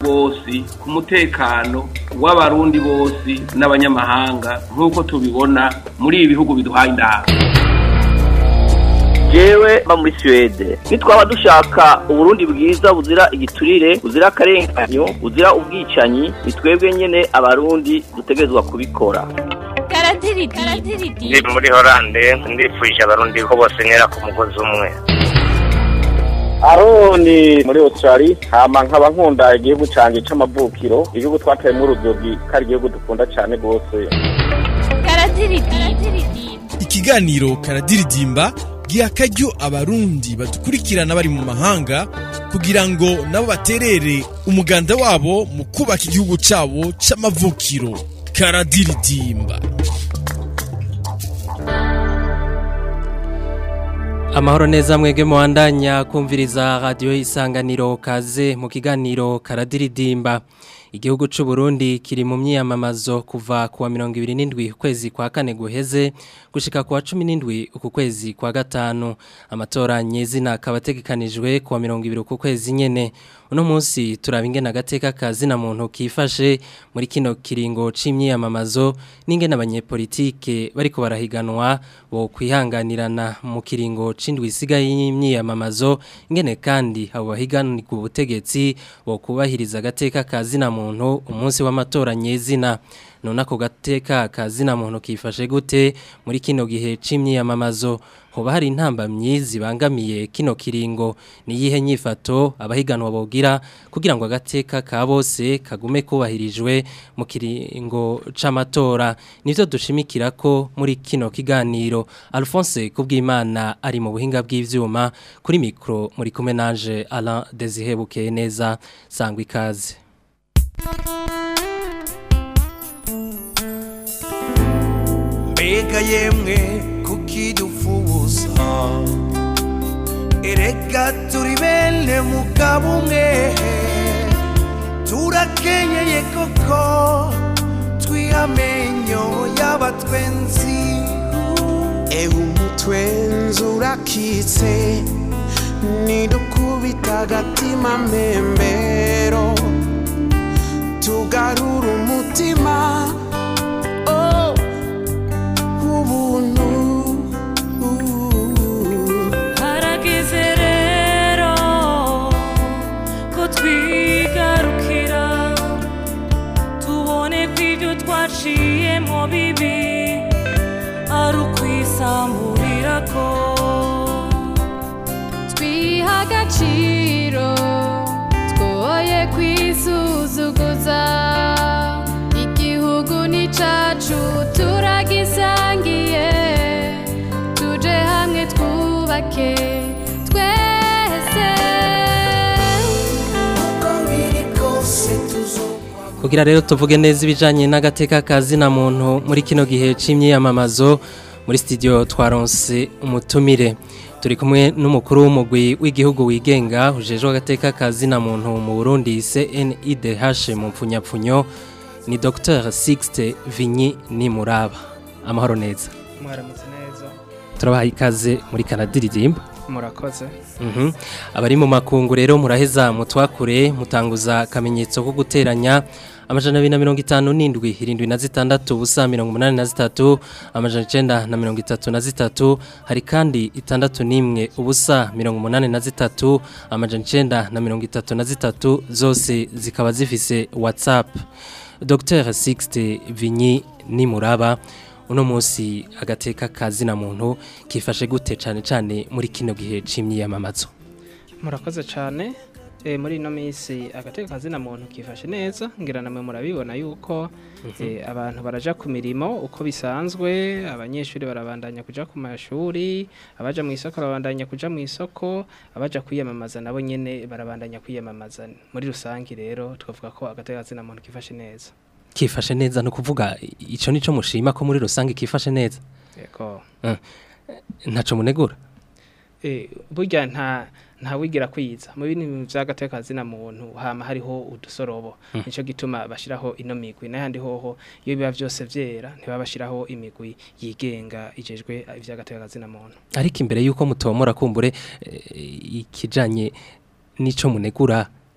rwose ku mutekano w'abarundi bose n'abanyamahanga nk'uko tubibona muri ibi bihugu biduhaye inama jewe mba muri Suwede nitwaba dushaka uburundi bwiza buzira igiturire buzira akarenganyo buzira ubwicanyi ni twebwe nyene abarundi dutegerezwa kubikora ndi muri horande ndifuje abarundi ko bose ntera ku mugozi umwe aroni muri australia hama nkaba nkunda igihugu canje c'amavukiro igihugu twateyemwo uruzogi ko ari igihugu dukunda cane rwose ikiganiro karadiridimba giha akaryo abarundi badukurikirana bari mu mahanga kugira ngo nabo baterere umuganda wabo mu kubaka igihugu cabo c'amavukiro karadiridimba amahoro neza mwege muwandanya kumviriza radiyo isanganiro kaze mu kiganiro karadiridimba igihugu c'u Burundi kiri mu myiyamamazo kuva kuwa 27 ukwezi kwa kane guheze gushika kuwa 17 uku kwezi kwa gatanu amatora nyezina kabategekanijwe kuwa 20 uku kwezi nyene uno munsi turaba ingena gateka kazina muntu kifashe muri kino kiringo c'imyiyamamazo n'ingena abanyepolitike bariko barahiganwa bo kwihanganirana mu kiringo c'indwi isigaye y'imyiyamamazo ingene kandi abo bahiganirwa ubutegetsi bo kubahiriza gateka kazina muntu umunsi w'amatora nyezina none ako gateka kazina muntu kifashe gute muri kino gihe c'imyiyamamazo hoba hari intambamyi zibangamiye kino kiringo niyihe nyifato abahiganwa bogira kugira ngo agateka ka bose kagume kubahirijwe mu kiringo c'amatora nivyo dushimikira ko muri kino kiganiro Alphonse kubwimana ari mu buhinga bw'ivyuma kuri mikro muri kumenage Alain Desire Bukeye neza sangwa ikaze mbega yemwe kukidufuza erega turi bene mugabo umwe turakenyeye koko twihamenyo y'abatwenzi ewe umutwenzi urakitse nidukubita agatima mbembero tugarura umutima oh, ubuntu harageze rero ko twigarukira tubone ko ibyo twaciyemo bibi ari ukwisamburira ko twiha agaciro twoye kwisuzuguza igihugu ni cacu turagisangiye tuje hamwe twubake twese uko biri kose tuzo kugira rero tuvuge neza ibijanye n'agateka kazina muntu muri kino gihe c'imyiyamamazo muri studio twaronse umutumire turi kumwe n'umukuru w'umugwi w'igihugu wigenga ujejwe agateka kazina muntu mu Burundi CNIDH mu mpfunyapfunyo ni Dr Sixte Vinyi Nimuraba amahoro neza mwaramutse neza turabaha ikaze muri kanadiridimba murakoze Mhm. Abari mu makungu rero muraheza mutwakure mutanguza akamenyetso ko guteranya amajana abiri na mirongo itanu n'indwi irindwi na zitandatu ubusa mirongo umunani na zitatu amajana icenda na mirongo itatu na zitatu hari kandi itandatu n'imwe ubusa mirongo umunani na zitatu amajana icenda na mirongo itatu na zitatu zose zikaba zifise whatsapp Dr Sixte Vinyi Nimuraba uno munsi agateka kazina muntu kifashe gute cane cane muri kino gihe c'imyiyamamazo murakoze cyane e, muri ino minsi agateka kazina muntu kifashe neza ngira namwe murabibona yuko e, abantu baraja ku mirimo uko bisanzwe abanyeshuri barabandanya kuja ku mashuri abaja mu isoko barabandanya kuja mu isoko abaja kwiyamamaza nabo nyene barabandanya kwiyamamaza muri rusangi rero twavuga ko agateka kazina muntu kifashe neza kifashe neza no kuvuga ico nico mushima ko muri rusange kifashe neza yego Eh, ntaco munegura Eh, burya nta nta wigira kwiza mu bintu by'agateka zina muntu hama hariho udusorobo Mm. nico gituma bashiraho ino migwi n'ahandi hoho iyo biba byose vyera ntibabashiraho imigwi yigenga ijejwe ivy'agateka zina muntu ariko imbere yuko mutomora kumbure eh, ikijanye nico munegura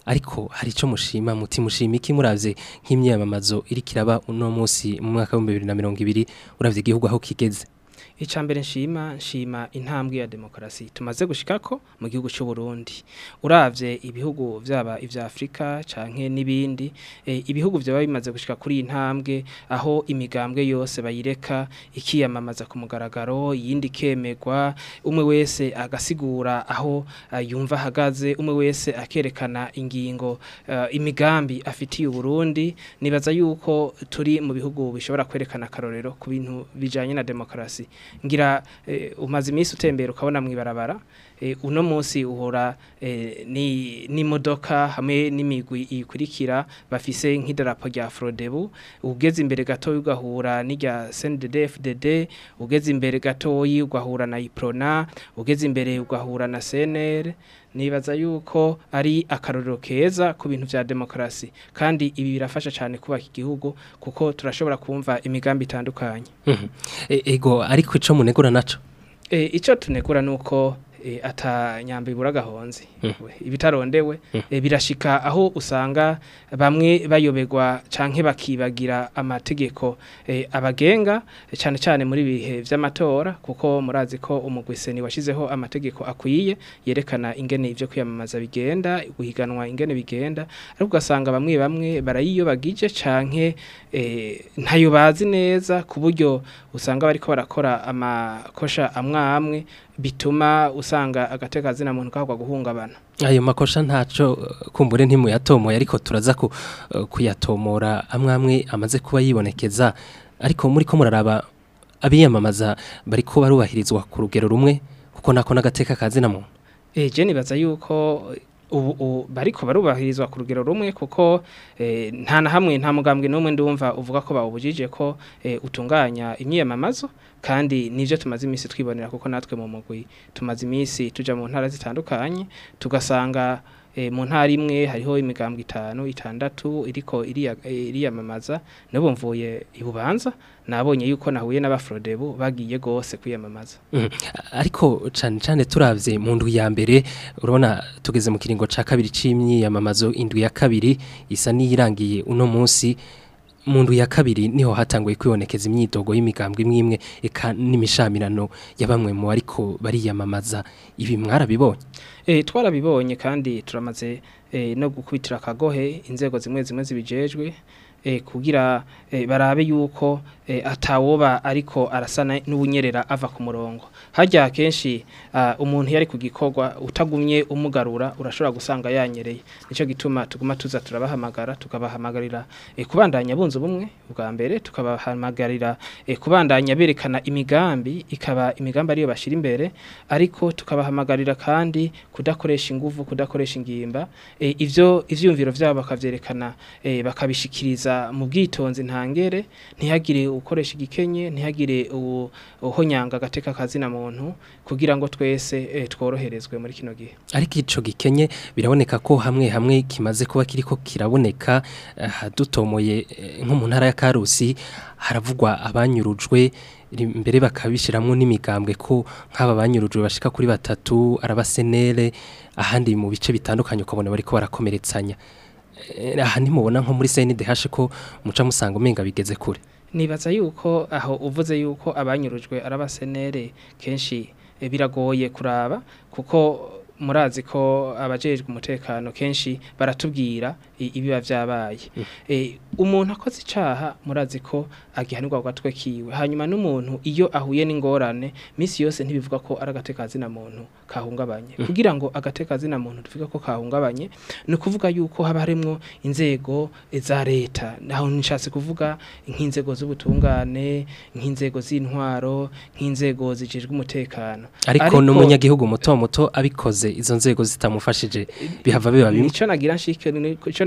ariko hari ico mushima muti mushima iki muravye nk'imyamamazo iri kiraba uno munsi mu mwaka wa 2020 uravye igihugu aho kigeze icambere nshima nshima intambwe ya demokarasi tumaze gushikako mu gihugu cy'u Burundi uravye ibihugu vyaba ivya Afrika canke nibindi e, ibihugu vyaba bimaze gushika kuri intambwe aho imigambwe yose bayireka ikiyamamaza ku mugaragaro yindi kemegwa umwe wese agasigura aho uh, yumva hagaze umwe wese akerekana ingingo uh, imigambi afitiye Burundi nibaza yuko turi mu bihugu bishobora kwerekana karorero ku bintu bijanye na demokarasi ngira eh, umaze iminsi utembera ukabona mwibarabara eh, uno munsi uhora eh, ni n'imodoka hamwe n'imigwi ikurikira bafise nk'idarapo rya Frodebu ugeze imbere gato ugahura n'irya CNDD-FDD ugeze imbere gato ugahura na Iprona ugeze imbere ugahura na CNR nibaza yuko ari akarorero keza ku bintu vya demokrasi kandi ibi birafasha cyane kubaka igihugu kuko turashobora kumva imigambi itandukanye Mhm. E- ego ariko ico munegura naco e, ico tunegura nuko e, ata nyamba ibura gahonzi Mhm. ibitarondewe e, birashika aho usanga bamwe bayoberwa canke bakibagira amategeko e, abagenga e, cane cane muri bihe vy'amatora kuko murazi ko umugwiseni washizeho amategeko akwiye yerekana ingene ivyo kwiyamamaza bigenda guhiganwa ingene bigenda ariko ugasanga bamwe bamwe barayiyobagije canke e, ntayo bazi neza ku buryo usanga bariko barakora amakosha amwe amwe bituma usanga agateka zina muntu kahwa guhungabana ayo makosha ntaco eh, kumbure ntimuyatomoye ariko turaza ku, eh, kuyatomora amwe amwe amaze kuba yibonekeza ariko muri ko muraraba abiyamamaza bariko barubahirizwa ku rugero rumwe kuko nako n'agateka kazina muntu Eh je nibaza yuko ubu ubu bariko barubahirizwa ku rugero rumwe kuko eh, nta na hamwe nta mugambwe n'umwe ndumva uvuga ko bawubujije ko eh, utunganya imyiyamamazo kandi nivyo tumaze iminsi twibonera kuko natwe mu mugwi tumaze iminsi tuja mu ntara zitandukanye tugasanga eh, mu ntara imwe hariho imigambwe itanu itandatu iriko iriya- eh, iriyamamaza n'ubu mvuye ibubanza nabonye yuko nahuye n'abafrodebu bagiye gose kwiyamamaza Mhm. ariko cane cane turavye mu ndwi ya mbere urabona tugeze mu kiringo ca kabiri c'imyiyamamazo indwi ya kabiri isa n'iyirangiye uno munsi mu ndwi ya kabiri niho hatanguye kwibonekeza imyidogo y'imigambwe imwe imwe eka n'imishamirano ya bamwe mu ariko bariyamamaza ibi mwarabibonye E, twarabibonye kandi turamaze e, no gukubitira akagohe inzego zimwe zimwe zibijejwe e, kugira e, barabe yuko e, atawoba ariko arasana n'ubunyerera ava ku murongo harya kenshi uh, umuntu yari ku gikorwa utagumye umugarura urashobora gusanga yanyereye nico gituma tuguma tuza turabahamagara tukabahamagarira e, kubandanya bunze ubumwe bwa mbere tukabahamagarira e, kubandanya berekana imigambi ikaba imigambi ariyo bashira imbere ariko tukabahamagarira kandi kudakoresha inguvu kudakoresha ingimba e, ivyo ivyumviro vyabo bakavyerekana e, bakabishikiriza mu bwitonzi ntangere ntihagire ukoresha igikenye ntihagire uwo- uhonyanga agateka kazina muntu kugira ngo twese e, tworoherezwe muri kino gihe ariko ico gikenye biraboneka ko hamwe hamwe kimaze kuba kiriko kiraboneka aha dutomoye eh, nko mu ntara ya Karusi haravugwa abanyurujwe ri- mbere bakabishiramwo n'imigambwe ko nk'aba banyurujwe bashika kuri batatu arabasenere ahandi mu bice bitandukanye ukabona bariko barakomeretsanya Eh, aha ntimubona nko muri CNDH ko muca musanga umenga bigeze kure nibaza yuko aho uvuze yuko abanyurujwe arabasenere kenshi e, biragoye kuraba kuko murazi ko abajejwe umutekano kenshi baratubwira i- ibiba vyabaye e, umuntu akoze icaha murazi ko agihanirwa ku gatwe kiwe hanyuma n'umuntu iyo ahuye n'ingorane misi yose ntibivuga ko ari agateka zina muntu kahungabanye kugira ngo agateka zina muntu tuvuga ko kahungabanye ni ukuvuga yuko haba harimwo inzego e, za leta naho nishatse kuvuga nk'inzego z'ubutungane nk'inzego z'intwaro nk'inzego zijejwe umutekano ariko n'umunyagihugu muto muto abikoze izo nzego zitamufashije bihava biba bimwe nico nagira nshike nico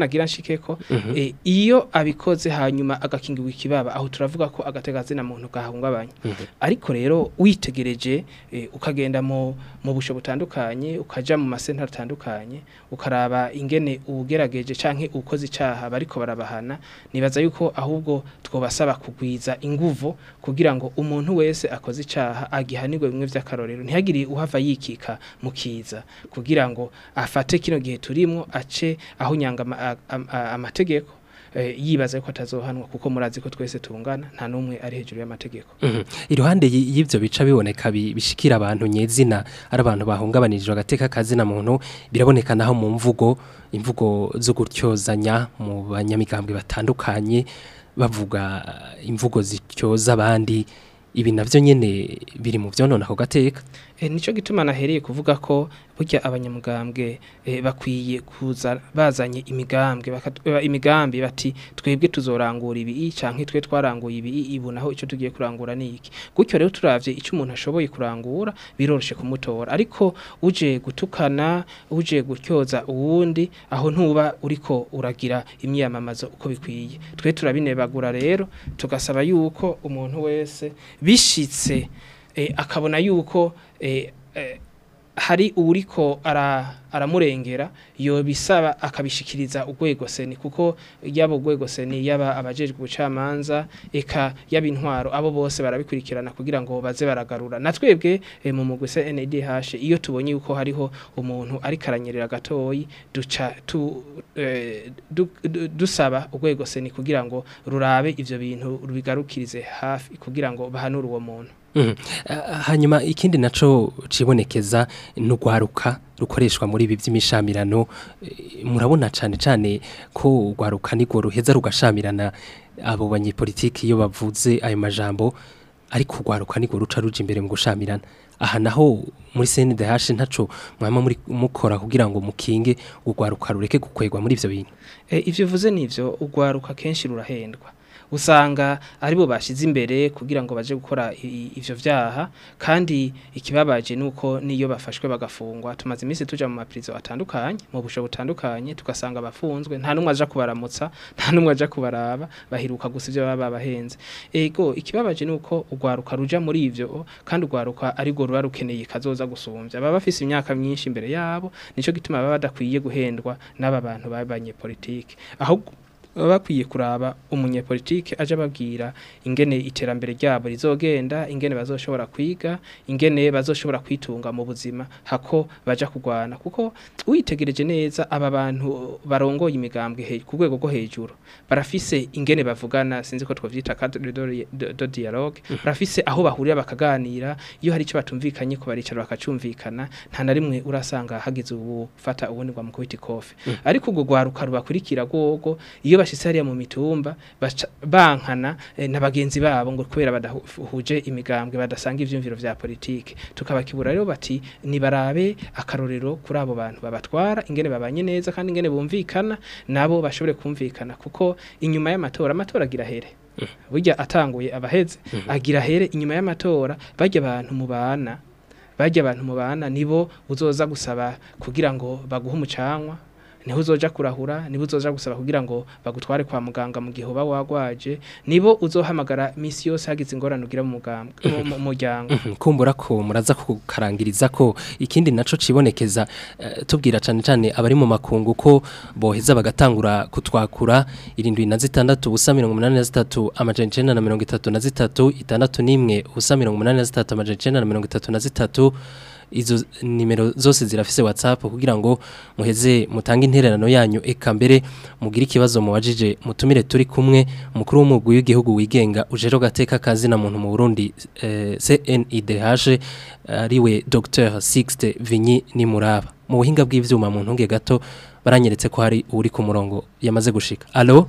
nagira nshikeko Mhm. eh, iyo abikoze hanyuma agakingirwa ikibaba aho turavuga ko agategazina muntu gahungabanya ariko rero witegereje eh, ukagenda mu mu busho butandukanye ukaja mu masenta atandukanye ukaraba ingene ubugerageje canke ukoze icaha bariko barabahana nibaza yuko ahubwo twobasaba kugwiza inguvu kugira ngo umuntu wese akoze icaha agihanirwe bimwe vy'akarorero ntihagire uhava yikika mu kiza kugira ngo afate kino gihe turimwo ace aho nyanga ama- a- a- a- amategeko eh, yibaza ko atazohanwa kuko murazi ko twese tungana nta numwe ari hejuru y'amategeko Mhm. iruhande y- y'ivyo bica biboneka bi- bishikira abantu nyezina ari abantu bahungabanirije agateka kazina muntu biraboneka naho mu mvugo imvugo zo gutyozanya mu banyamigambwe batandukanye bavuga eh, imvugo zityoza abandi ibi navyo nyene biri mu vyonona ako gateka E, nico gituma nahereye kuvuga ko burya abanyamugambwe e, bakwiye kuza bazanye imigambwe bakat- eh, imigambi bati twebwe tuzorangura ibi canke twe twaranguye ibi ibu naho ico tugiye kurangura niki gutyo rero turavye ico umuntu ashoboye kurangura biroroshe kumutora ariko uje gutukana uje gutyoza uwundi aho ntuba uriko uragira imyamamazo uko bikwiye twe turabinebagura rero tugasaba yuko umuntu wese bishitse eh, akabona yuko eh, eh, hari uriko ara aramurengera yo bisaba akabishikiriza urwego seni kuko yaba urwego seni yaba abajejwe ubucamanza eka yaba intwaro abo bose barabikurikirana kugira ngo baze baragarura na twebwe eh, mu mugwi CNDH iyo tubonye yuko hariho umuntu ari karanyerera gatoyi duca tu, eh, du, du, dusaba urwego seni kugira ngo rurabe ivyo bintu rubigarukirize hafi kugira ngo bahanure uwo muntu Mhm. Ah, hanyuma ikindi naco cibonekeza n'ugwaruka rukoreshwa muri ibi by'imishamirano Eh, murabona cane cane ko ugwaruka nigwo ruheza rugashamirana abo banyepolitiki iyo bavuze ayo majambo ariko ugwaruka nigwo ruca ruja imbere mu gushamirana aha naho muri CNDH ntaco mwama muri mukora kugira ngo mukinge ugwaruka rureke gukwegwa muri ivyo bintu E, ivyo vuze nivyo ugwaruka kenshi rurahendwa usanga aribo bashize imbere kugira ngo baje gukora i- i- ivyo vyaha kandi ikibabaje nuko niyo bafashwe bagafungwa tumaze iminsi tuja mu maprizo atandukanye mu busho butandukanye tugasanga bafunzwe nta numwe aja kubaramutsa nta numwe aja kubaraba bahiruka gusa ivyo baba babahenze ego ikibabaje nuko ugwaruka ruja muri ivyo kandi ugwaruka ariko ruba rukeneye kazoza gusumbya baba bafise imyaka myinshi imbere yabo nico gituma baba badakwiye guhendwa n'aba bantu babanye politike ahubwo baba bakwiye kuraba umunyepolitike aje ababwira ingene iterambere ryabo rizogenda ingene bazoshobora kwiga ingene bazoshobora kwitunga mu buzima hako baja kugwana kuko witegereje neza aba bantu barongoye imigambwe he- ku rwego rwo hejuru barafise ingene bavugana sinzi ko twovyita cadre de, de, de dialogue barafise aho bahurira bakaganira iyo hari ico batumvikanye ko baricara bakacumvikana nta na rimwe urasanga hagize ubufata ubundi ngo amukubita ikofe ariko ubwo rwaruka rubakurikira rwogo iyo bashitse hariya mu mitumba baca- bankana eh, na bagenzi babo ngo kubera badahuje imigambwe badasanga ivyumviro vya politike tukabakibura rero bati nibarabe akarorero kuri abo bantu babatwara ingene babanye neza kandi ingene bumvikana nabo bashobore kumvikana kuko inyuma y'amatora amatora agira here burya atanguye abaheze agira here inyuma y'amatora barya abantu mubana barya abantu mubana nibo uzoza gusaba kugira ngo baguhe umucanwa niho uzoja kurahura nibo uzoja gusaba kugira ngo bagutware kwa muganga mu gihe uba wagwaje nibo uzohamagara misi yose hagize ingorane ugira mu mugambwe mu- mu muryango Mhm, kumbura ko muraza kukarangiriza ko ikindi naco cibonekeza eh, tubwira cane cane abari mu makungu ko boheza bagatangura kutwakura irindwi na zitandatu ubusa mirongo umunani na zitatu amajana icenda na mirongo itatu na zitatu itandatu n'imwe ubusa mirongo umunani na zitatu amajana icenda na mirongo itatu na zitatu izo nimero zose zirafise WhatsApp kugira ngo muheze mutange intererano yanyu eka mbere mugire ikibazo mubajije mutumire turi kumwe umukuru w'umugwi w'igihugu wigenga ujero gateka kazi na muntu mu Burundi eh, CNIDH ariwe Dr Sixte Vinyi Nimuraba mu buhinga bw'ivyuma mu ntunge gato baranyeretse ko hari uri ku murongo yamaze gushika allo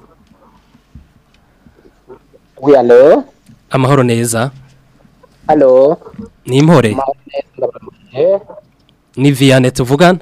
Oui, allô amahoro neza Allô ni impore Mahoro neza, ndabaramukije. ni Vianney tuvugana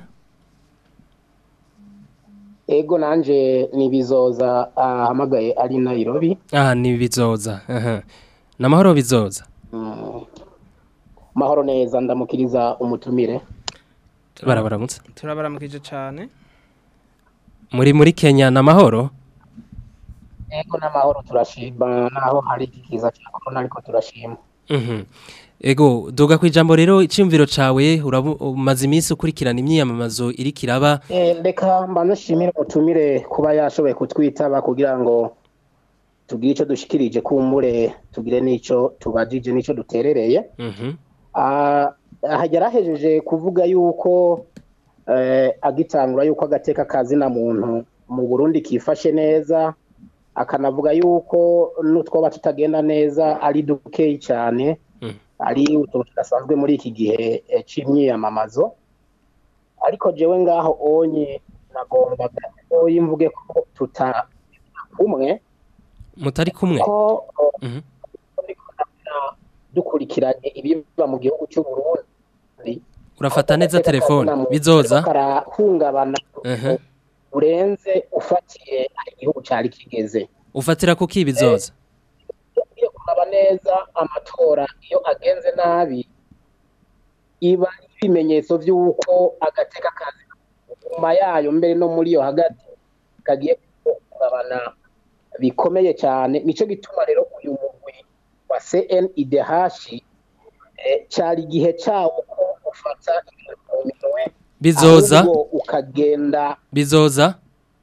Ego nanje nibizoza ahamagaye ari Nairobi. ah ni bizoza aha namahoro bizoza Mm. Mahoro neza ndamukiriza umutumire. barabaramutse turabaramukije cyane muri muri Kenya na mahoro ego n'amahoro turashima naho hari iki kiza cya korona ariko turashima Mhm. Ego duga ku ijambo rero iciyumviro cawe urabu- umaze iminsi ukurikirana imyiyamamazo iri kiraba Eh, reka mbanze nshimire umutumire kuba yashoboye kutwitaba kugira ngo tugire icyo dushikirije kumbure tugire n'icyo tubajije n'icyo duterereye Mhm. Ah, aha yarahejeje kuvuga yuko eh, agitangura yuko agateka kazina muntu mu burundi kifashe neza akanavuga yuko n'utwoba tutagenda neza ari dukeyi cyane Mm. ari utuntu tudasanzwe muri iki gihe eh, c'imyiyamamazo ariko jewe ngaho onye nagombaga oyi mvuge ko tuta kumwe mutari kumwe ko Mhm. dukurikiranye ibiba mu gihugu cy'u Burundi urafata neza telefone bizoza karahungabana Mhm. urenze ufatiye aho igihugu cyari kigeze ufatira kuki bizoza ugiye kuraba neza amatora iyo agenze nabi iba ari ibimenyetso by'uko agateka kazi nyuma yayo mbere no muri yo hagati kagiye guhungabana bikomeye cyane nicyo gituma rero uyu mugwi wa CNIDH eh, cyari igihe cyawo ko ufata ibintu mu minwe Bizoza. ahubwo ukagenda bizoza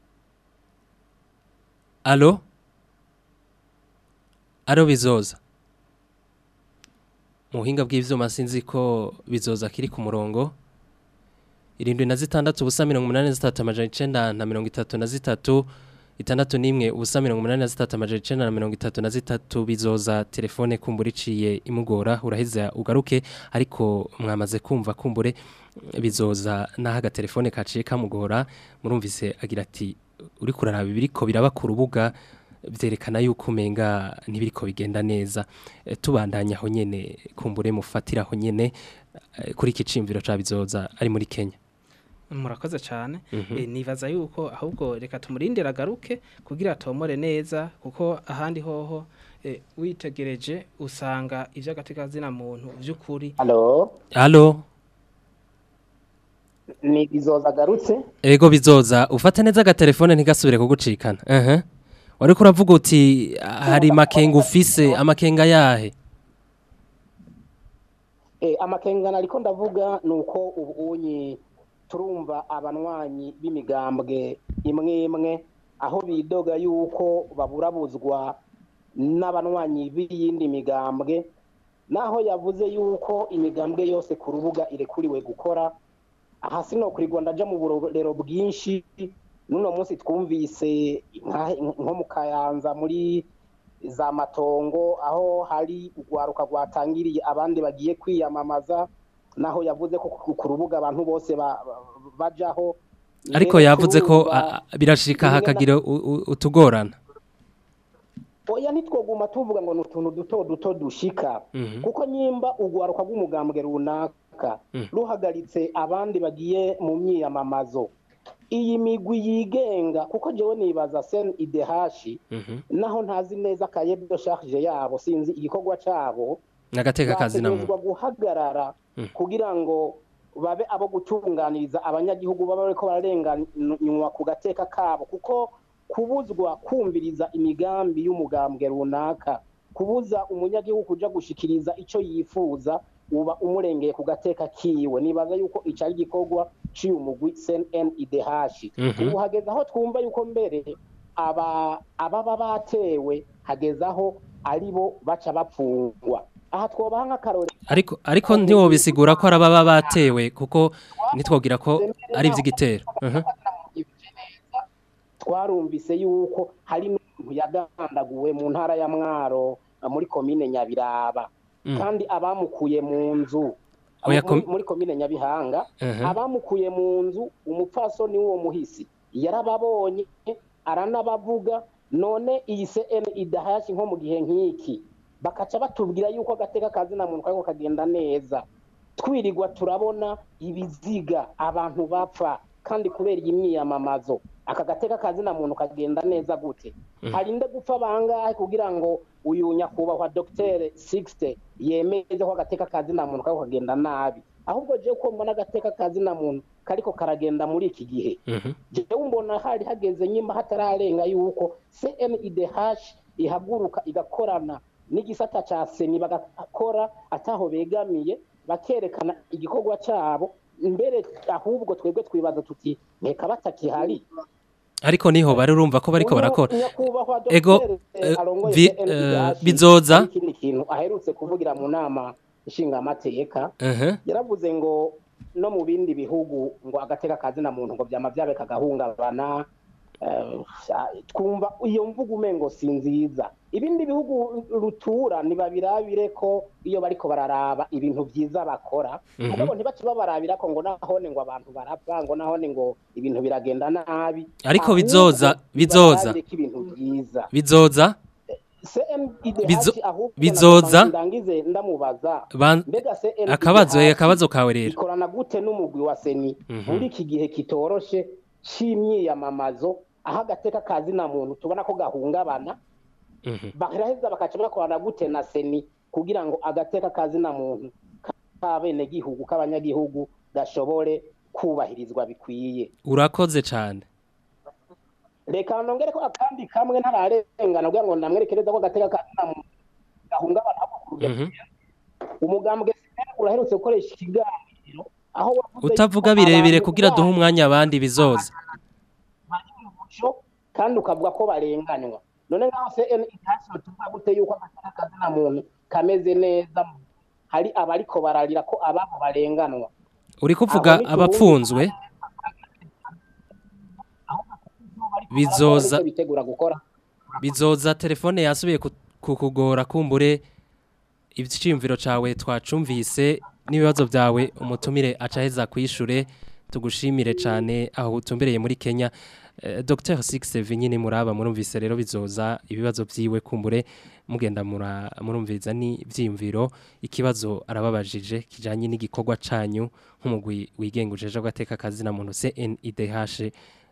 alo alo bizoza mu buhinga bw'ivyuma sinzi ko bizoza kiri ku murongo irindwi na zitandatu ubusa mirongo umunani na zitatu amajana icenda na mirongo itatu na zitatu itandatu n'imwe ubusa mirongo umunani na zitatu amajana icenda na mirongo itatu na zitatu bizoza telefone kumbura iciye imugora uraheza ugaruke ariko mwamaze kumva kumbure bizoza naho agatelefone kaciye kamugora murumvise agira ati uri kuraraba ibiriko biraba ku rubuga byerekana yuko umenga ntibiriko bigenda neza E, tubandanya aho nyene kumbure mufatira aho nyene e, kuri iki cimviro ca bizoza ari muri Kenya murakoze cyane Mhm. Eh, nibaza yuko ahubwo reka tumurindire agaruke kugira atomore neza kuko ahandi hoho eh, witegereje usanga iby'agatekazina muntu by'ukuri halo Allo ni bizoza agarutse ego bizoza ufate neza agatelefone ntigasubire kugucikana ehe wariko uravuga uti hari makenga ufise amakenga yahe Eh, amakengana ariko ndavuga ni uko ubu unyi turumva abanywanyi b'imigambwe imwe imwe aho bidoga yuko baburabuzwa n'abanywanyi b'iyindi migambwe naho yavuze yuko imigambwe yose ku rubuga irekuriwe gukora aha sino kurigwa ndaja mu burorero bwinshi n'uno munsi twumvise nka- nko mu kayanza muri za matongo aho hari urwaruka rwatangiriye abandi bagiye kwiyamamaza naho yavuze ko ku ku rubuga abantu bose ba- ba- bajaho ariko Mbere yavuze ko turumva- a- a- birashika hakagira u- u- utugorana oya ntitwoguma tuvuga ngo ni utuntu duto duto dushika Mhm. kuko nyimba urwaruka rw'umugambwe runaka Mhm. ruhagaritse abandi bagiye mu myiyamamazo iyi migwi yigenga kuko jewe nibaza sen idehashi Mhm. naho ntazi neza akayebyo charge yabo sinzi igikorwa cabo n'agateka kazi na bategerezwa guhagarara Mm. kugira ngo babe abo gutunganiriza abanyagihugu baba bariko bararenganywa ku gateka kabo kuko kubuzwa kumviriza imigambi y'umugambwe runaka kubuza umunyagihugu kuja gushikiriza ico yifuza uba umurengeye ku gateka kiwe nibaza yuko ico ari igikorwa c'uyu mugwi CNIDH Mhm. ubu hageze aho twumva yuko mbere aba ababa batewe hageze aho ari bo baca bapfungwa aha twobaha nk'akarore ariko ariko ntiwobisigura ko arababa batewe kuko nitwogira ko ari ivy'igitero Mhm. twarumvise yuko hari n'umuntu yagandaguwe mu ntara ya mwaro eh, muri komine nyabiraba Mm. kandi abamukuye mu nzu Oya, muri- kom- muri komine nyabihanga Mhm. abamukuye mu nzu umupfasoni w'uwo muhisi yarababonye aranabavuga none iyi CN idahashi nko mu gihe nk'iki bakaca batubwira yuko agateka kazina muntu kariko kagenda neza twirirwa turabona ibiziga abantu bapfa kandi kubera iyi myiyamamazo aka gateka kazina muntu kagenda neza gute Mhm. harinde gupfa bangahe kugira ngo uyu nyakubahwa Dr Sixte yemeze ko agateka kazina muntu kariko kagenda nabi ahubwo je ko mbona agateka kazina muntu kariko karagenda muri iki gihe Mhm. jewe mbona hari hageze nyima hatararenga yuko CNIDH ihaguruka igakorana n'igisata ca seni bagakora ataho begamiye bakerekana igikorwa cabo mbere ahubwo twebwe twibaza tuti nteka batakihari ariko niho bari urumva ko bariko barakora nyakubahwa ego Dr. eh, arongoye vi- CNIDH, eh, bizoza hari ikindi kintu aherutse kuvugira mu nama nshingamateka Mhm. yaravuze ngo no mu bindi bihugu ngo agateka kazina muntu ngo byama byabe kagahungabana eh, twumva iyo mvugo umengo si nziza ibindi bihugu rutura ntibabirabire ko iyo bariko bararaba ibintu byiza bakora Mhm. mugabo ntibace babarabira ko ngo nahone ngo abantu barapfa ngo nahone ngo ibintu biragenda nabi Ariko Ahubwo bizoza, bizoza. nibarabire ko ibintu byiza bizoza CNIDH Bizo- ahubwo bizoza. ndangize ndamubaza Ban- mbega CNIDH akabazo eh, akabazo kawe rero ikorana gute n'umugwi wa seni Mhm. muri iki gihe kitoroshe c'imyiyamamazo aho agateka kazina muntu tubona ko gahungabana Mhm. baraheza bakaca bakorana gute na seni kugira ngo agateka kazina muntu k'abenegihugu k'abanyagihugu gashobore kubahirizwa bikwiye urakoze cyane reka nongere ko akandi kamwe ntararengana kugira ngo ndamwerekereza ko agateka kazina muntu gahungabana ahubwo ku rugero Mhm. umugambwe sinari uraherutse gukoresha ikiganiro aho wavuze utavuga yuko birebire abantu kugira duhe babo umwanya abandi bizoza bari mu muco kandi ukavuga ko barenganywa none ngaho se intasi tuvuga gute yuko agateka kazina muntu kameze neza hari abariko bararira ko ababo barenganwa uri kuvuga Aho ni abapfunzwe bizoza bariko bitegura gukora bizoza telefone yasubiye ku- kukugora kumbure icyiyumviro cawe twacumvise n'ibibazo byawe umutumire acaheza kwishure tugushimire cyane aho utumbereye muri Kenya Eh, Dr Six Vinyine muraba murumvise rero bizoza ibibazo byiwe kumbure mugenda mura- murumviza ni byiyumviro ikibazo arababajije kijanye n'igikorwa canyu nk'umugwi wigengujeje gateka kazi na muntu CNIDH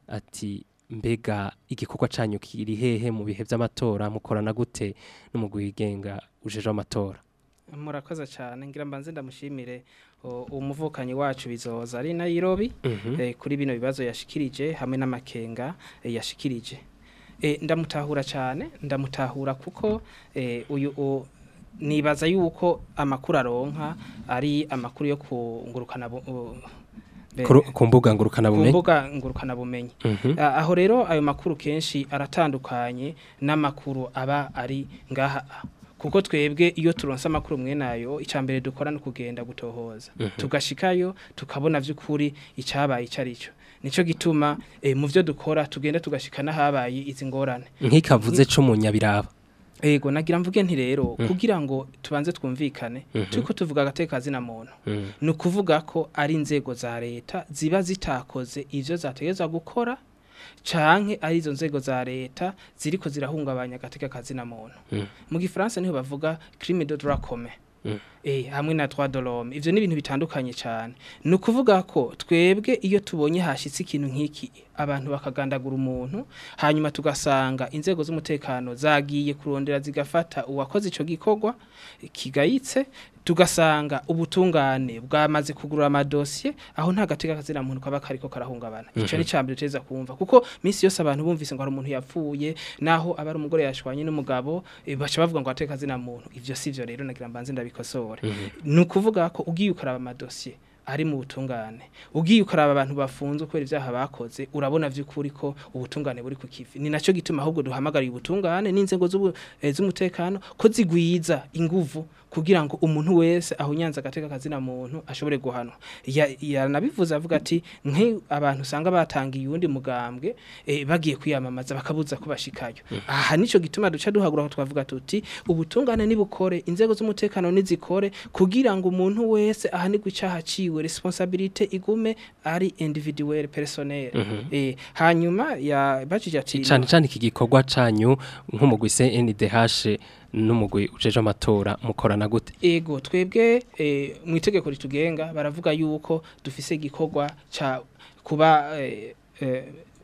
ati mbega igikorwa canyu kiri hehe mu bihe by'amatora mukorana gute n'umugwi wigenga ujeje amatora murakoze cyane ngira mbanze ndamushimire o, umuvukanyi wacu bizoza ari Nairobi Mhm. eh, kuri bino bibazo yashikirije hamwe n'amakenga eh, yashikirije eh, ndamutahura cyane ndamutahura kuko eh, uyu o, nibaza yuko amakuru aronka ari amakuru yo kungurukana bu- o, be- Kuru- ku mbuga ngurukana ku bumenyi mbuga ngurukana bumenyi Mhm. Ah, aho rero ayo makuru kenshi aratandukanye n'amakuru aba ari ngaha kuko twebwe iyo turonse amakuru mwe nayo icambere dukora no kugenda gutohoza Mhm. tugashikayo tukabona vy'ukuri icabaye icarico nico gituma eh, mu vyo dukora tugenda tugashikana habaye izi ngorane nk'ikavuze c'umunyabiraba Ego nagira mvuge nti rero Mm. kugira ngo tubanze twumvikane Mhm. turiko tuvuga agateka zina muntu Mm. ni ukuvuga ko ari inzego za leta ziba zitakoze ivyo zategezwa gukora canke ari izo nzego za leta ziriko zirahungabanya agateka kazina muntu Mm. mu gifaransa niho bavuga crime de droit commun Mm. eh hamwe na droit de l'homme ivyo ni ibintu bitandukanye cyane ni ukuvuga ko twebwe iyo tubonye hashitse ikintu nk'iki abantu bakagandagura umuntu hanyuma tugasanga inzego z'umutekano zagiye kurondera zigafata uwakoze ico gikorwa kigayitse tugasanga ubutungane bwamaze kugurura amadosiye aho nta gateka kazina muntu kaba kariko karahungabana ico Mhm. ni cambere teza kumva kuko misi yose abantu bumvise ngo hari umuntu yapfuye naho aba ari umugore yashwanye n'umugabo eh, baca bavuga ngo ateka kazina muntu ivyo sivyo rero nagira mbanze ndabikosore ni ukuvuga ko ugiye ukaraba amadosiye ari mu butungane ugiye ukaraba abantu bafunzwe kubera ibyaha bakoze urabona vy'ukuri ko ubutungane buri ku kivi ni naco gituma ahubwo duhamagariye ubutungane n'inzego z'ubu- eh, z'umutekano ko zigwiza inguvu kugira ngo umuntu wese aho nyanza agateka kazina muntu ashobore guhanwa Ya- yaranabivuze avuga ati nk'i abantu usanga batangiye uwundi mugambwe eh, bagiye kwiyamamaza bakabuza ko bashikayo aha nico gituma duca duhagura aho twavuga tuti ubutungane nibukore inzego z'umutekano nizikore kugira ngo umuntu wese ahanirwe icaha ciwe responsabilité igume ari individuel personnel Mhm. eh hanyuma ya bajije ati cyane cyane iki gikorwa canyu nk'umugwi CNDH n'umugwi ujeje amatora mukorana gute Ego twebwe eh, mu itegeko ritugenga baravuga yuko dufise igikorwa ca kuba eh, eh,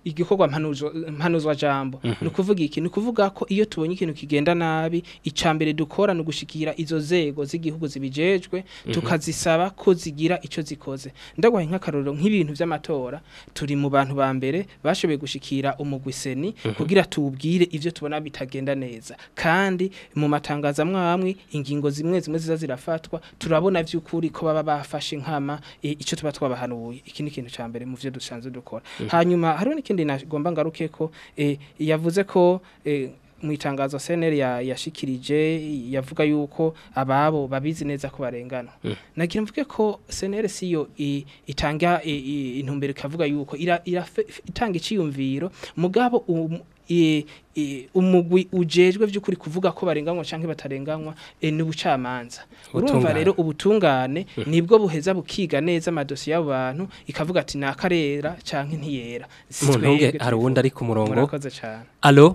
igikorwa mpanuzwa mpanuzwa jambo ni ukuvuga iki ni ukuvuga ko iyo tubonye ikintu kigenda nabi icambere dukora ni ugushikira izo zego z'igihugu zibijejwe tukazisaba ko zigira ico zikoze ndagwaye nk'akarorero nk'ibintu vy'amatora turi mu bantu ba mbere bashoboye gushikira umugwi seni kugira tubwire ivyo tubona bitagenda neza kandi mu matangazo amwe amwe ingingo zimwe zimwe ziza zirafatwa turabona vy'ukuri ko baba bafashe nkama e, ico tuba twabahanuye iki ni ikintu ca mbere mu vyo dusanzwe dukora hanyuma hariho n'ikindi nagomba ngaruke ko e, yavuze ko e, mu itangazo CNL ya yashikirije yavuga yuko ababo babizi neza ko barengana nagira mvuge ko CNL siyo i- itanga i- i- intumbero kavuga yuko ira, ira itanga iciyumviro mugabo um, i- i- umugwi ujejwe vy'ukuri kuvuga ko barenganywa canke batarenganywa e, ni ubucamanza urumva Ubutungane. rero ubutungane nibwo buheza bukiga neza amadosiye y'abo bantu ikavuga ati nakarera canke ntiyera Si mu ntunge twebwe hari uwundi ari ku murongo murakoze cane alo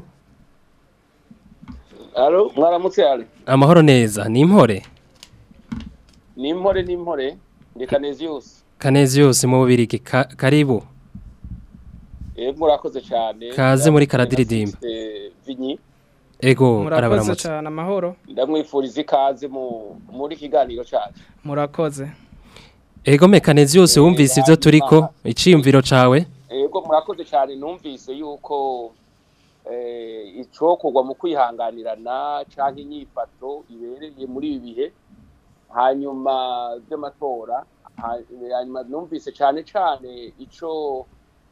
Alo, mwaramutse yale. amahoro neza ni impore Ni impore ni impore. Ndi Canesius. kanezi yose mu bubirigi ka, karibu Yego murakoze cyane. Kaze muri karadiridimba. Eh, Vinyi. ego murakoze arabaramutse cane amahoro Ndamwifuriza ikaze mu muri kiganiro cyacu. murakoze ego me kanezi yose wumvise ivyo turiko iciyumviro cawe Yego murakoze cyane numvise yuko eh icokorwa mu kwihanganirana canke inyifato ibereye muri ibi bihe hanyuma by'amatora ha- hanyuma numvise cyane cyane ico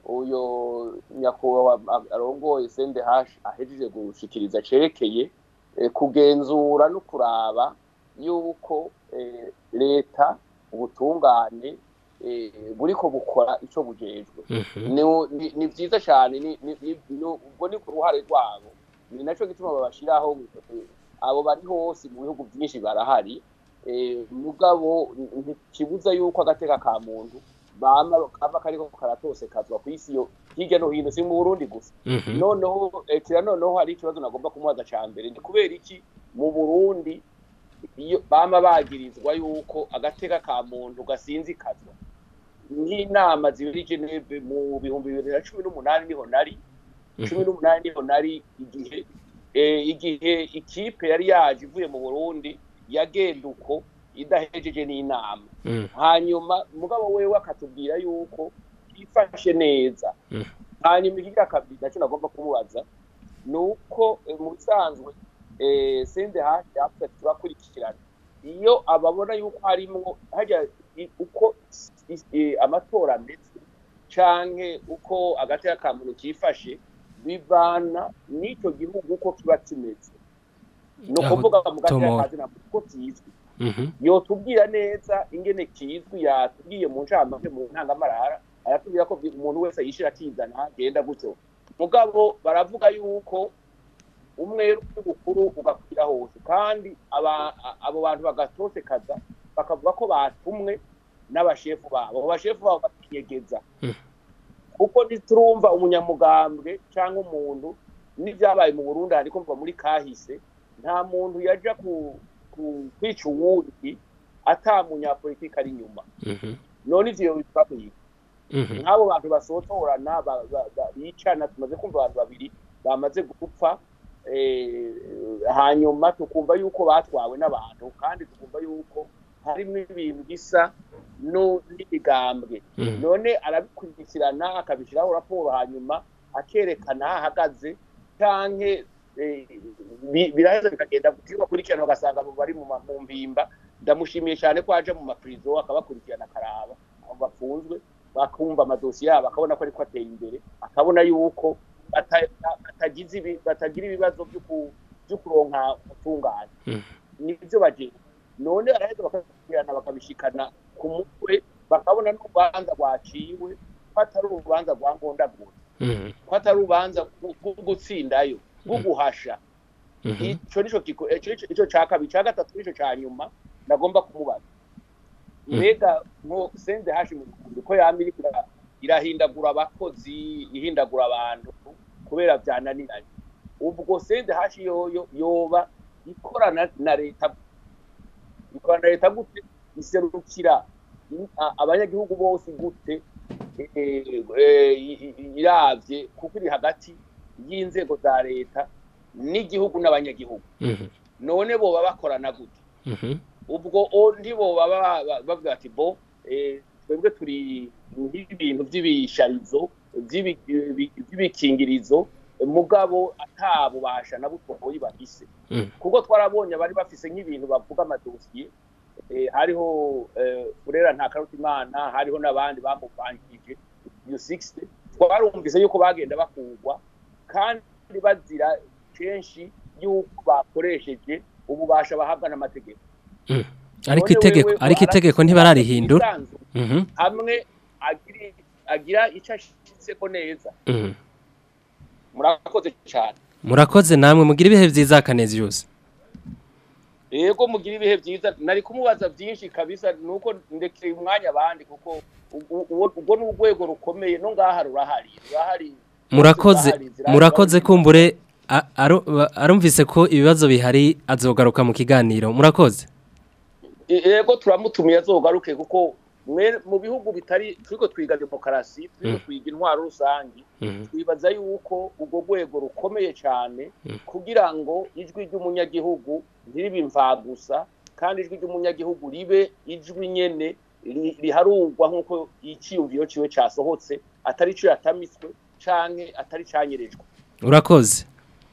uyo nyakubahwa arongoye sende hashi ahejeje gushikiriza cerekeye eh, kugenzura no kuraba yuko eh, leta ubutungane eh, buriko bukora ico bujejwe ni- ni- ni vyiza cyane ni- ni- ni- ni- ubwo ni ku ruhare rwabo ni naco gituma babashiraho eh, abo bari hose mu bihugu byinshi barahari eh, mugabo ntikibuza yuko agateka ka muntu bama kaba kariko karatosekazwa ku isi yo hirya no hino si mu Burundi gusa Mhm. noneho eh, kira noneho hari ikibazo nagomba kumubaza ca mbere ni kubera iki mu Burundi iyo bama bagirizwa yuko agateka ka muntu gasinzikazwa nk'inama zibiri i Geneve mu bihumbi bibiri na cumi n'umunani niho nari cumi n'umunani niho nari igihe eh, igihe ikipe yari yaje ivuye mu Burundi yagenda uko idahejeje n'inama Mm. hanyuma mugabo wewe akatubwira yuko yifashe neza Mm. hanyuma ikigira kabiri nacyo nagomba kumubaza ni uko eh, mu bisanzwe eh, sende hafi yavuze ati turakurikirana iyo ababona yuko harimwo hajya i- uko is- eh, amatora ameze canke uko agateka ka muntu kifashe bivana n'icyo gihugu uko kiba kimeze ni Aho ukuvuga mu gateka tomora. ka zina uko kizwi Mhm. yotubwira neza ingene kizwi yatubwiye mu ncamake mu ntangamarara aratubwira ko umuntu wese yishira akizana agenda gutyo mugabo baravuga yuko umwe w'ubukuru ugakwira hose kandi aba- a- abo bantu bagatosekaza bakavuga ko batumwe n'abashefu babo abo bashefu babo bakinyegeza kuko ntiturumva umunyamugambwe cyangwa umuntu n'ibyabaye mu Burundi ariko mva muri kahise nta muntu yaja ku, ku kwica uwundi ata munyapolitiki ari inyuma Mhm. none ivyo bitwaye Mhm. nk'abo bantu basotorana ba- ba- ba- bicana tumaze kumva abantu babiri bamaze gupfa eh, hanyuma tukumva yuko batwawe n'abantu kandi tukumva yuko harimo ibintu bisa no- n'imigambwe Mhm. none arabikurikirana akabishyiraho raporo hanyuma akerekana aho ahagaze canke eh, bi- biraheza bikagenda iyo bakurikirana bagasanga abo bari mu ma- mu mpimba ndamushimiye cyane ko aje mu mapurizo akabakurikirana akaraba abo bafunzwe bakumva amadosiye yabo akabona ko ariko ateye imbere akabona yuko bata- batagize ibi- batagira ibibazo byo ku- byo kuronka ubutungane Mhm. nibyo bagira none araheza bakakurikirana bakabishikana ku mutwe bakabona n'urubanza rwaciwe ko atari urubanza rwa ngondagura Mhm. ko atari urubanza rwo- rwo gutsindayo rwo guhasha Mhm. ico nico kiko ico nico- ico ca kabiri ca gatatu nico ca nyuma nagomba kumubaza mbega nko sende hashi mu Burundi ko yama iriko ira- irahindagura abakozi ihindagura abantu kubera vyananiranye ubwo sende hashi yoyo yoba ikorana na leta ikorana na leta gute iserukira i- a- abanyagihugu bose gute eh, eh, i- i- iravye kuko iri hagati y'inzego za leta n'igihugu n'abanyagihugu Mhm. none boba bakorana gute Mhm. ubwo o- ntiboba ba- ba- bavuga ati bo eh, twebwe turi nk'ibintu by'ibisharizo by'ibi- bi- by'ibikingirizo mugabo ata bubasha na butoyi bafise Mm. kuko twarabonye abari bafise nk'ibintu bavuga amadosiye eh, hariho eh, Burera nta Karutimana hariho n'abandi bamuvanjije iyo 60 twarumvise yuko bagenda bakugwa kandi bazira kenshi yuko bakoresheje ububasha bahabwa n'amategeko Mm. ariko None itegeko wewe ariko warafise itegeko ntibararihindura isanzu, Mhm. hamwe agira agira icyo ashitseko neza Mhm. murakoze cyane murakoze namwe mugira ibihe byiza kanezi yose yego mugira ibihe byiza nari kumubaza byinshi kabisa nuko ndekeye umwanya abandi kuko u- u- ubwo ni urwego rukomeye no ngaha rurahari rurahari murakoze zirahari, zirahari. murakoze kumbure a- aru- arumvise ko ibibazo bihari azogaruka mu kiganiro murakoze yego turamutumiye azogaruke kuko mwe- mu bihugu bitari turiko twiga demokarasi turiko Mm. twiga intwaro rusangi Mhm. twibaza yuko urwo rwego rukomeye cyane Mm. kugira ngo ijwi ry'umunyagihugu ntiribe imvagusa kandi ijwi ry'umunyagihugu ribe ijwi nyene ri- riharurwa nk'uko icyiyumviro ciwe casohotse atari cyo yatamitswe canke atari canyerejwe urakoze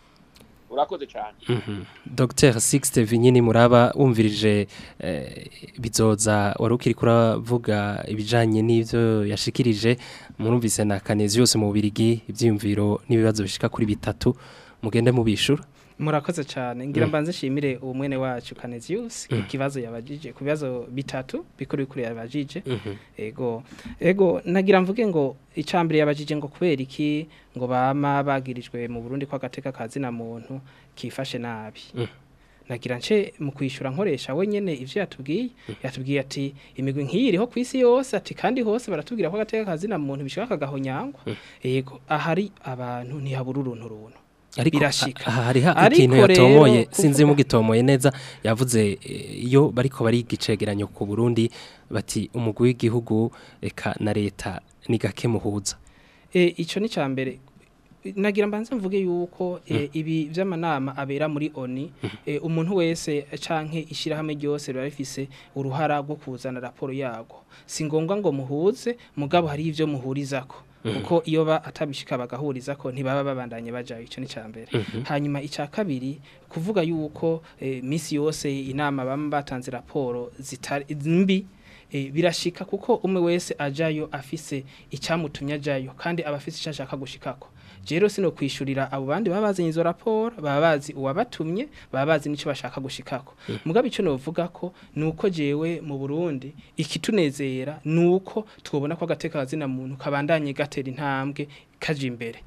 urakoze cyane Mhm. Dr Sixte Vinyini muraba wumvirije eh, bizoza wari ukiri kuravuga ibijanye n'ivyo yashikirije murumvise na Kanezi yose mu Birigi ivyiyumviro n'ibibazo bishika kuri bitatu mugende mubishura murakoze cyane ngira Mm. mbanze shimire uwo mwene wacu Canesius Mm. ikibazo yabajije ku bibazo bitatu bikuru bikuru yabajije Mhm. ego ego nagira mvuge ngo icambere yabajije ngo kubera iki ngo bama bagirijwe mu Burundi kwa gateka kazi na muntu kifashe nabi Mm. nagira nce mu kwishura nkoresha we nyene ivyo yatubwiye yatubwiye ati imigwi nk'iyi iriho ku isi yose ati kandi hose baratubwira ko agateka kazi na muntu bishaka kagahonyangwa yego ahari abantu ntihabura uruntu runtu ariko birashika aha hariho Ariko ikintu rero yatomoye kuvuga- sinzi mugitomoye neza yavuze eh, iyo bariko bariga icegeranyo ku Burundi bati umugwi w'igihugu eka na leta ni gake muhuza E, ico ni cambere nagira mbanze mvuge yuko e, ibi vy'amanama abera muri ONI e, umuntu wese canke ishirahamwe ryose riba rifise uruhara rwo kuzana raporo yago si ngombwa ngo muhuze mugabo hari ivyo muhurizako Mhm. kuko iyo ba atabishika bagahurizako ntibaba babandanye bajayo ico ni cambere Mhm. hanyuma ica kabiri kuvuga yuko e, misi yose inama bamwe batanze raporo zitari mbi e, birashika kuko umwe wese ajayo afise icyamutumye ajayo kandi aba afise icyo ashaka gushikako rero sino kwishurira abo bandi baba bazanye izo raporo baba bazi uwabatumye baba bazi n'icyo bashaka gushikako mugabe icyo novuga ko ni uko jewe mu burundi ikitunezera ni uko twabona ko agateka kazina muntu kabandanye gatera intambwe kaje imbere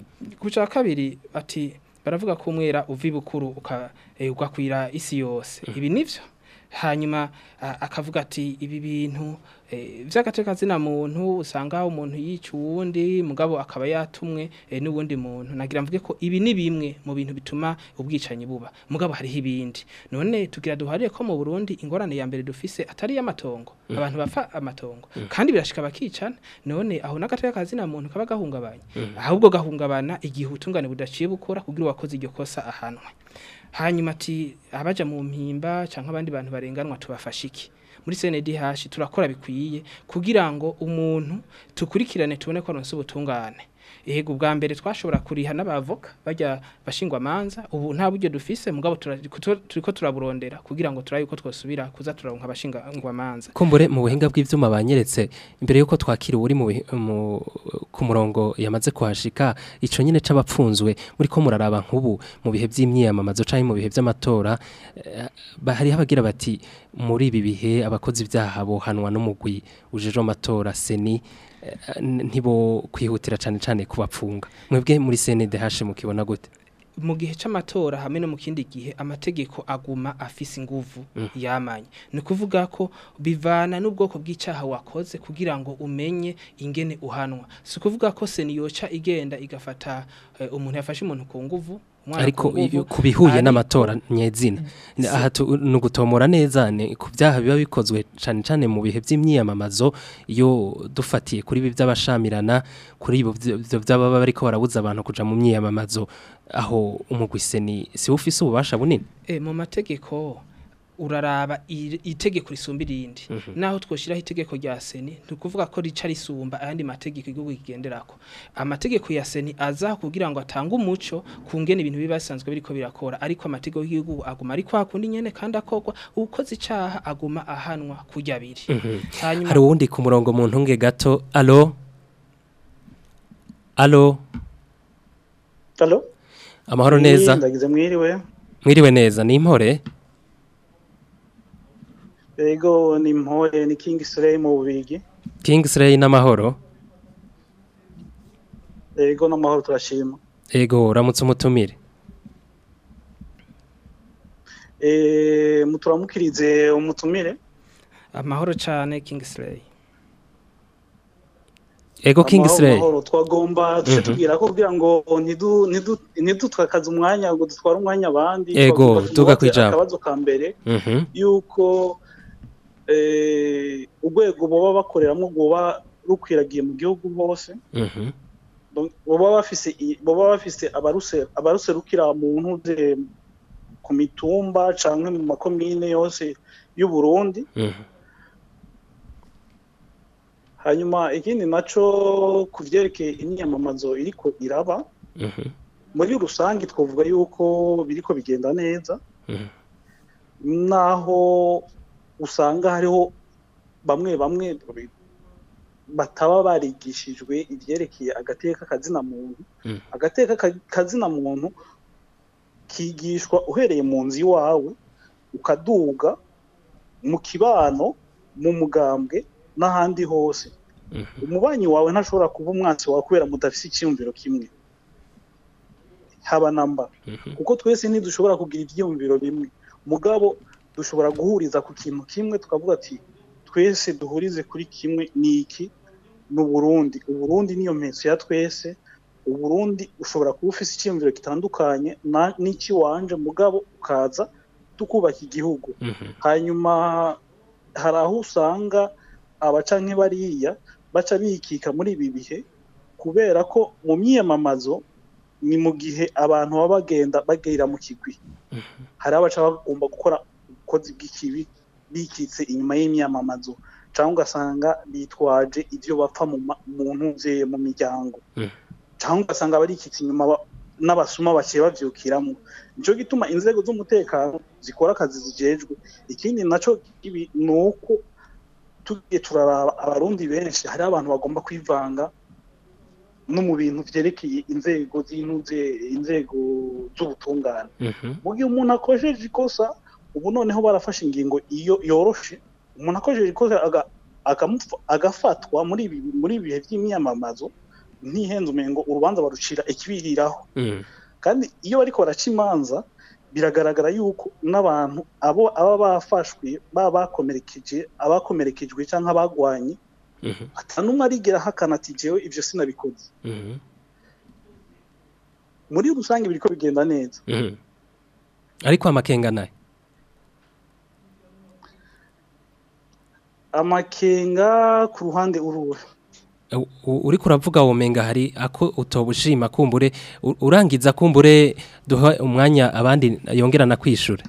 ku cya kabiri ati baravuga ko umwera uva ibukuru uka- eh, ugakwira isi yose ibi nivyo hanyuma a- akavuga ati ibi bintu eh, vy'agateka zina muntu usanga umuntu yica uwundi mugabo akaba yatumwe eh, n'uwundi muntu nagira mvuge ko ibi ni bimwe mu bintu bituma ubwicanyi buba mugabo hariho ibindi none tugira duhariye ko mu Burundi ingorane ya mbere dufise atari y'amatongo Mm. abantu bafa amatongo Mm. kandi birashika bakicana none aho n'agateka kazina muntu kaba gahungabanye Mm. ahubwo gahungabana igihe ubutungane budaciye bukora kugira uwakoze iryo kosa ahanwe hanyuma ati abaja mu mpimba cyangwa abandi bantu barenganwa tubafasha iki muri CNDH turakora bikwiye kugira ngo umuntu tukurikirane tubone ko aronse ubutungane Ego bwa mbere twashobora kuriha n'abavoka bajya bashingwa manza ubu nta buryo dufise mugabo tura- kutu- turiko turaburondera kugira ngo turabe uko twosubira kuza turaronka abashingwa manza kumbure mu buhinga bw'ivyuma banyeretse imbere yuko twakira uri mu bihi- mu- ku murongo yamaze kuhashika ico nyine c'abapfunzwe muri ko muraraba nk'ubu mu bihe vy'imyiyamamazo canke mu bihe vy'amatora eh, ba- hariho abagira bati muri ibi bihe abakozi ivyaha bohanwa n'umugwi ujeje amatora seni eh, ntibo kwihutira cane cane kubapfunga mwebwe muri CNDH mukibona gute mu gihe c'amatora hamwe no mu kindi gihe amategeko aguma afise inguvu Mm. yamanye ni kuvuga ko bivana n'ubwoko bw'icaha wakoze kugira ngo umenye ingene uhanwa si kuvuga ko seni yoca igenda igafata eh, umuntu yafashe umuntu ku nguvu umwana ariko ku nguvu, iyo- ku bihuye ariko- n'amatora nyezina Ni- aha tu- ni ugutomora neza ni ku byaha biba bikozwe cyane cyane mu bihe by'imyiyamamazo iyo dufatiye kuri ibi by'abashamirana kuri ibo byo byo by'ababa bariko barabuza abantu kuja mu myiyamamazo aho umugwiseni si ufise ububasha bunini Eh, mu mategeko uraraba iri- itegeko risumba irindi naho twoshiraho itegeko rya seni ntukuvuga ko rica risumba ayandi mategeko igihugu kigenderako amategeko ya seni aza kugira ngo atange umuco kungene ibintu biba bisanzwe biriko birakora ariko amategeko y'igihugu aguma ari kwa kundi nyene kandi akorwa ukoze icaha aguma ahanwa kurya biri hanyuma hari uwundi ku murongo mu ntunge gato alo alo Halo? amahoro neza Ndagize mwiriwe. mwiriwe neza ni impore Ego ni mpore ni King Slay mu bubigi. Kingsley n'amahoro Ego n'amahoro turashima. ego uramutse umutumire Eh muturamukirize umutumire. amahoro cane Kingsley ego Amahoro, Kingsley amahoro. twagomba tuje Mhm. tubwira ko kugira ngo ntidu ntidu ntidutwakaze umwanya ngo dutware umwanya abandi. Ego, twagomba tuga tumubaze kwijambo. Akabazo ka mbere Mhm. yuko eh urwego boba bakoreramo goba rukwiragiye mu gihugu hose. Mhm. Donc, boba bafise i- boba bafise abaruse abaruserukira mu ntuze ku mitumba canke mu makomine yose y'u Burundi Mhm. hanyuma ikindi naco ku vyerekeye imyamamazo iriko iraba Mhm. muri rusange twavuga yuko biriko bigenda neza Mhm. naho usanga hariho bamwe bamwe bataba barigishijwe ivyerekeye agateka kazina muntu Mhm. agateka ka- kazina muntu kigishwa uhereye mu nzu iwawe ukaduga mu kibano mu mugambwe n'ahandi hose umubanyi wawe ntashobora kuba umwansi wawe kubera mudafise icyiyumviro kimwe haba namba kuko twese ntidushobora kugira ibyiyumviro bimwe mugabo dushobora guhuriza ku kintu kimwe tukavuga ati twese duhurize kuri kimwe ni iki ni uburundi uburundi niyo mpetso ya twese uburundi ushobora kuba ufise icyiyumviro gitandukanye na- n'ikiwanje mugabo ukaza tukubaka igihugu hanyuma hari aho usanga abaca nk'ibariya baca bikika muri ibi bihe kubera ko mu myiyamamazo ni mu gihe abantu baba bagenda bagera mu kigwi hari abaca bagomba gukora ubukozi bw'ikibi bikitse inyuma y'imyamamazo cyangwa ugasanga bitwaje ibyo bapfa mu ma- mu ntuze mu miryango cyangwa ugasanga barikitse inyuma ba- n'abasuma bakiye bavyukiramo nico gituma inzego z'umutekano zikora akazi zijejwe ikindi naco ibi ni uko tugiye turaraba abarundi benshi hari abantu bagomba kwivanga no mu bintu vyerekeye inzego z'intuze inzego z'ubutungane mu gihe umuntu akojeje ikosa ubu noneho barafashe ingingo iyo yoroshe umuntu akojeje ikosa aga- akamupfa- agafatwa muri ibi muri ibi bihe by'imyamamazo ntihenze umengo urubanza barucira ikibiriraho kandi iyo bariko baraca imanza biragaragara yuko n'abantu abo aba bafashwe baba bakomerekeje abakomerekejwe cyangwa abagwanye ata n'umwe arigera ahakana ati jewe ivyo sinabikoze muri rusange biriko bigenda neza ariko amakenga nayo amakenga ku ruhande uruwe U- u- uriko uravuga womenga hari ako utobushima kumbure u- urangiza kumbure duha umwanya abandi yongerana kwishura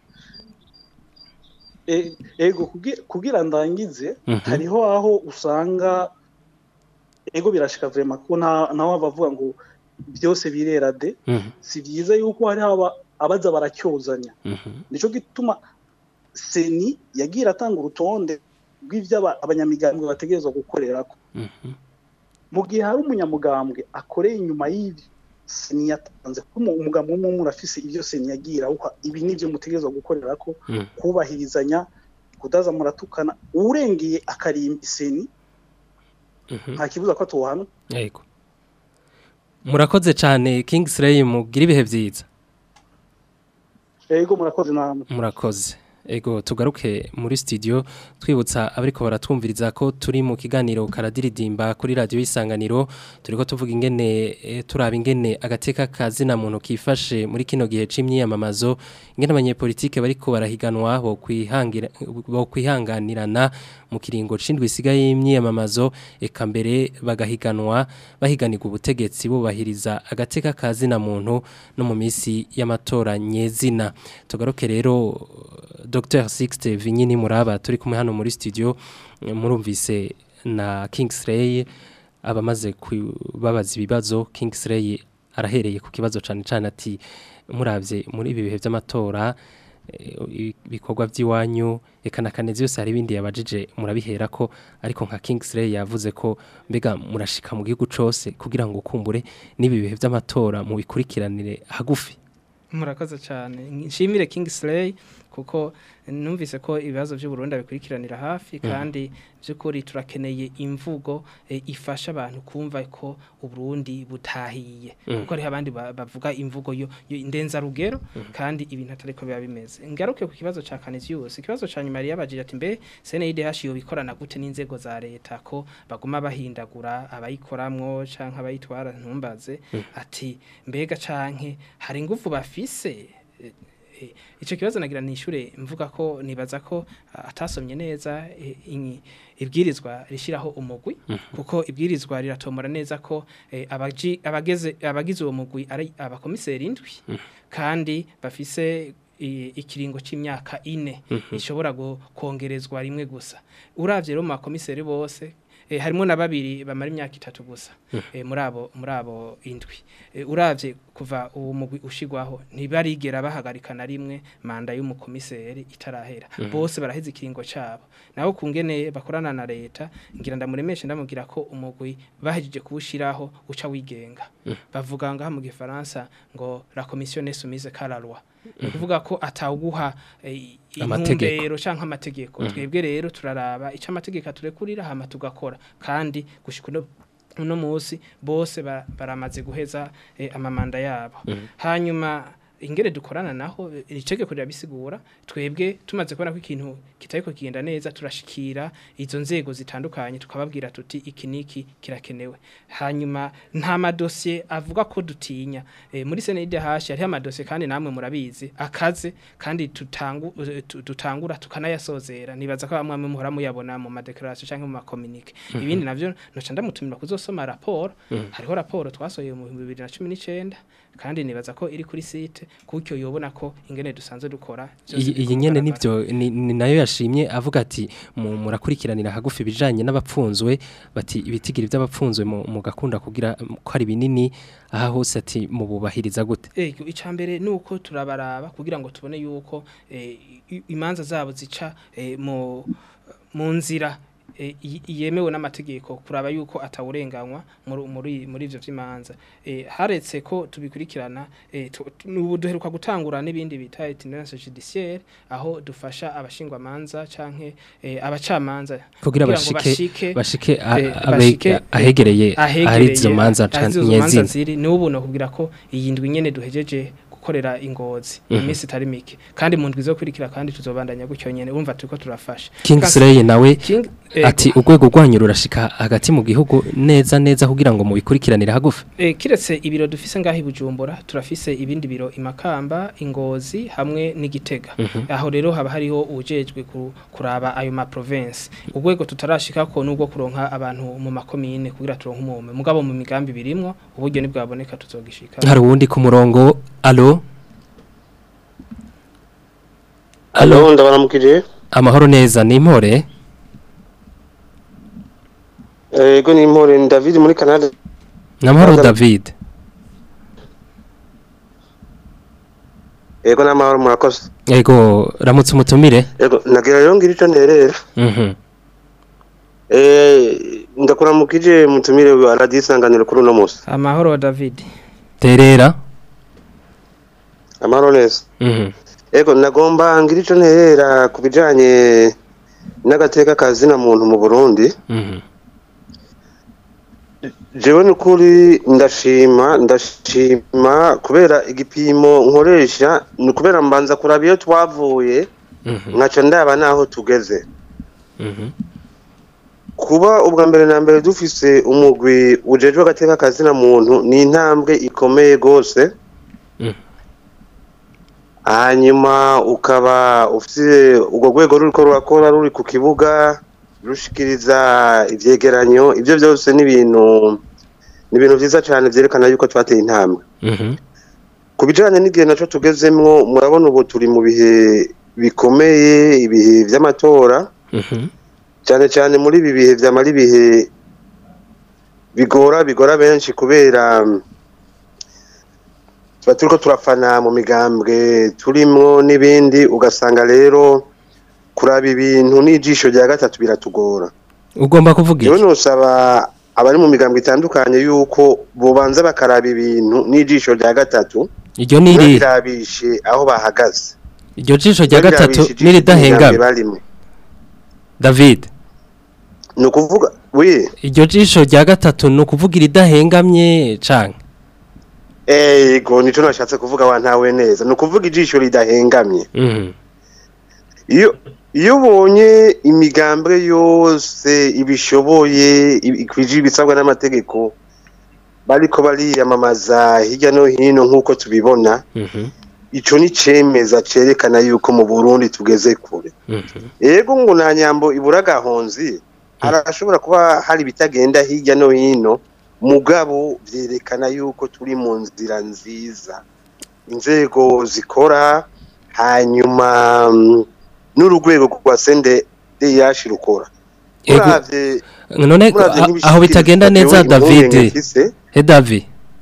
E- ego kugi- kugira ndangize Mhm. hariho aho usanga ego birashika vrema ko nta nawe bavuga ngo byose birera de Mhm. si byiza yuko hari aba abaza baracyozanya nico gituma seni yagira atanga urutonde rw'ivyo aba- abanyamigambwe bategerezwa gukorerako mu gihe hari umunyamugambwe akoreye inyuma y'ivyo seni yatanze ko umu- umugambwe umwe umwe urafise ivyo seni yagira awuha ibi nivyo mutegerezwa gukorerako kubahirizanya kudaza muratukana urengeye akarimba seni nta kibuza ko atuhana yego murakoze cyane Kingsley mugira ibihe byiza ego murakoze namwe murakoze Ego tugaruke muri studio twibutsa abariko baratwumviriza ko turi mu kiganiro karadiridimba kuri radio isanganiro turiko tuvuga ingene e, turaba ingene agateka kazina muntu kifashe muri kino gihe c'imyiyamamazo ingene abanyepolitike bariko barahiganwa bo kwihangira bo kwihanganirana mu kiringo cindwi sigaye y'imyiyamamazo eka mbere bagahiganwa bahiganirwa ubutegetsi bubahiriza agateka kazina muntu no mu misi y'amatora nyezina tugaruke rero Dr Sixte Vinyini Muraba turi kumwe hano muri studio murumvise na Kingsley abamaze kubabaza ibibazo Kingsley arahereye ku kibazo cyane cyane ati muravye muri ibi bihe by'amatora ibikorwa by'iwanyu eka na kanezi yose hari ibindi yabajije murabihera ko ariko nka Kingsley yavuze ko mbega murashika mu gihugu cose kugira ngo ukumbure n'ibi bihe by'amatora mu bikurikiranire hagufi murakoze cyane nshimire Kingsley kuko numvise ko ibibazo by'u Burundi bikurikiranira hafi kandi by'ukuri turakeneye imvugo e, ifasha abantu kumva ko uburundi butahiye Mm. kuko hariho abandi ba- bavuga imvugo yo yo indenza rugero kandi ibintu atari ko biba bimeze ngaruke ku kibazo ca Canisius ikibazo ca nyuma yabajije ati mbe CNIDH yo bikorana gute n'inzego za leta ko baguma bahindagura abayikoramwo canke abayitwara ntumbaze Mm. ati mbega canke hari ingufu bafise Eh, eh, ico kibazo nagira nishure mvuga ko nibaza ko ah, atasomye neza eh, inyi- ibwirizwa rishiraho umugwi kuko ibwirizwa riratomora neza ko eh, abaji abageze abagize uwo mugwi ari abakomiseri indwi kandi bafise i- ikiringo c'imyaka ine Mhm. ishobora gu- kongerezwa rimwe gusa uravye rero mu bakomiseri bose eh, harimo na babiri bamara imyaka itatu gusa Mhm. eh, muri abo muri abo indwi eh, uravye kuva uwo mugwi ushigwaho ntibarigera bahagarika na rimwe manda y'umukomiseri itarahera Mhm. bose baraheze ikiringo cabo naho kungene bakorana na leta ngira ndamuremeshe ndamubwira ko umugwi bahejeje kuwushiraho uca wigenga Mhm. bavuga ngaha mu gifaransa ngo la commission est soumise à la loi ni ukuvuga ko atawuguha eh, Amategeko. intumbero canke amategeko Mhm. twebwe rero turaraba ico amategeko aturekurira hama tugakora kandi gushika uno uno musi bose ba- baramaze guheza eh, amamanda yabo Mhm. hanyuma ingere dukorana naho eh, iri tegeko rirabisigura twebwe tumaze kubona ko ikintu kitariko kigenda neza turashikira izo nzego zitandukanye tukababwira tuti iki niki kirakenewe hanyuma nta madosiye avuga ko dutinya eh, muri senede hashi hariho amadosiye kandi namwe murabizi akaze kandi tutangu, eh, tu- dutangura tukanayasozera nibaza ko bamwe bamwe muhora muyabona mu madekarasiyo cyangwa mu makominike Mhm. ibindi navyo noca ndamutumira kuzosoma raporo Mhm. hariho raporo twasohoye mu 2019 kandi nibaza ko iri kuri site kuko yobona ko ingene dusanzwe dukora vyose iyi biriko iyi nyene bigaragara. nivyo ni, ni nayo yashimye avuga ati mu- murakurikiranira hagufi bijanye n'abapfunzwe bati ibitigiri by'abapfunzwe mu mu gakunda kugira um, ko ari binini aha hose ati mu bubahiriza gute Ego icambere nuko turabaraba kugira ngo tubone yuko eh, i- imanza zabo zica eh, mu mu nzira eh, i- yemewe n'amategeko kuraba yuko atawurenganywa muri muri muri ivyo vy'imanza eh, haretse ko tubikurikirana eh, tu- tu- ubu duheruka gutangura n'ibindi bita itinérance judiciaire aho dufasha abashingwa manza canke eh, abacamanza Kugira ngo bashike- bashike a- eh, abe- bashike, ahegereye eh, ahari izo manza ahari izo nyezina. manza ziri ni ubu no kugira ko iyi ndwi nyene duhejeje gukorera ingozi Mhm. iminsi itari mike kandi mu ndwi zo kurikira kandi tuzobandanya gutyo nyene urumva turiko turafasha Kingsley nawe King- ego. ati urwego rwanyu rurashika hagati mu gihugu neza neza kugira ngo mubikurikiranire hagufi Eh, kiretse ibiro dufise ngaho i Bujumbura turafise ibindi biro imakamba ingozi hamwe n'igitega Mhm. aho rero haba hariho ujejwe ku- kuraba ayo ma province urwego tutarashika ko nubwo kuronka abantu mu makomine kugira turonke umume mugabo mu migambi birimwo uburyo nibwaboneka tuzogishika hari uwundi ku murongo alo Alo, ndabaramukije. amahoro neza ni impore Ego ni Mpore ni David muri Canada. ni amahoro Ndaga- David Ego n'amahoro murakoze. yego ramutse umutumire Ego nagira rero ngira ico nterera. Mhm. Eh ndakuramukije mutumire wa Radio Isanganiro kuri uno musi. amahoro David terera Amahoro neza. Mhm. Ego nagomba ngira ico nterera ku bijanye n'agateka kazina muntu mu Burundi. Mhm. Jewe nukuri ndashima ndashima kubera igipimo nkoresha ni kubera mbanza kuraba iyo twavuye nkaca ndaba naho tugeze Mhm. kuba ubwa mbere na mbere dufise umugwi ujejwe agateka kazina muntu ni intambwe ikomeye rwose hanyuma ukaba ufite urwo rwego ruriko rurakora ruri ku kibuga rushikiriza ivyegeranyo ivyo byose ni ibintu ni ibintu vyiza cyane vyerekana yuko twateye intambwe Mhm. ku bijanye n'igihe naco tugezemwo murabona ubu turi mu bihe bikomeye ibihe vy'amatora Mhm. cyane cyane muri ibi bihe byamara ibihe bigora bigora benshi kubera mm, tuba turiko turafana mu migambwe turimwo n'ibindi ugasanga rero kuraba ibintu n'ijisho rya gatatu biratugora ugomba kuvuga yewe iki nosaba abari mu migambwe itandukanye yuko bobanza bakaraba ibintu n'ijisho rya gatatu iryo ni irihe ntibirabishe aho bahagaze iryo jisho rya gatatu Ntibirabishe ijisho n'iridahengamye ry'imigambwe barimo david ni ukuvuga wi iryo jisho rya gatatu ni ukuvuga iridahengamye canke Ego nico nashatse kuvuga wa ntawe neza ni ukuvuga ijisho ridahengamye Mhm. iyo iyo ubonye imigambwe yose ibishoboye ibi- ikwije ibisabwa n'amategeko bariko bariyamamaza hirya no hino nk'uko tubibona Mhm. ico ni cemeza cerekana yuko mu Burundi tugeze kure Mhm. ego ngo nta nyambo ibura gahonzi harashobora kuba hari ibitagenda hirya no hino mugabo vyerekana yuko turi mu nzira nziza inzego zikora hanyuma mm, n'urugwego rwa sende DH rukora Ego, Muravye- none muravye a- nk'ibishikiriza aho bitagenda neza jewe david impungenge mfise, he david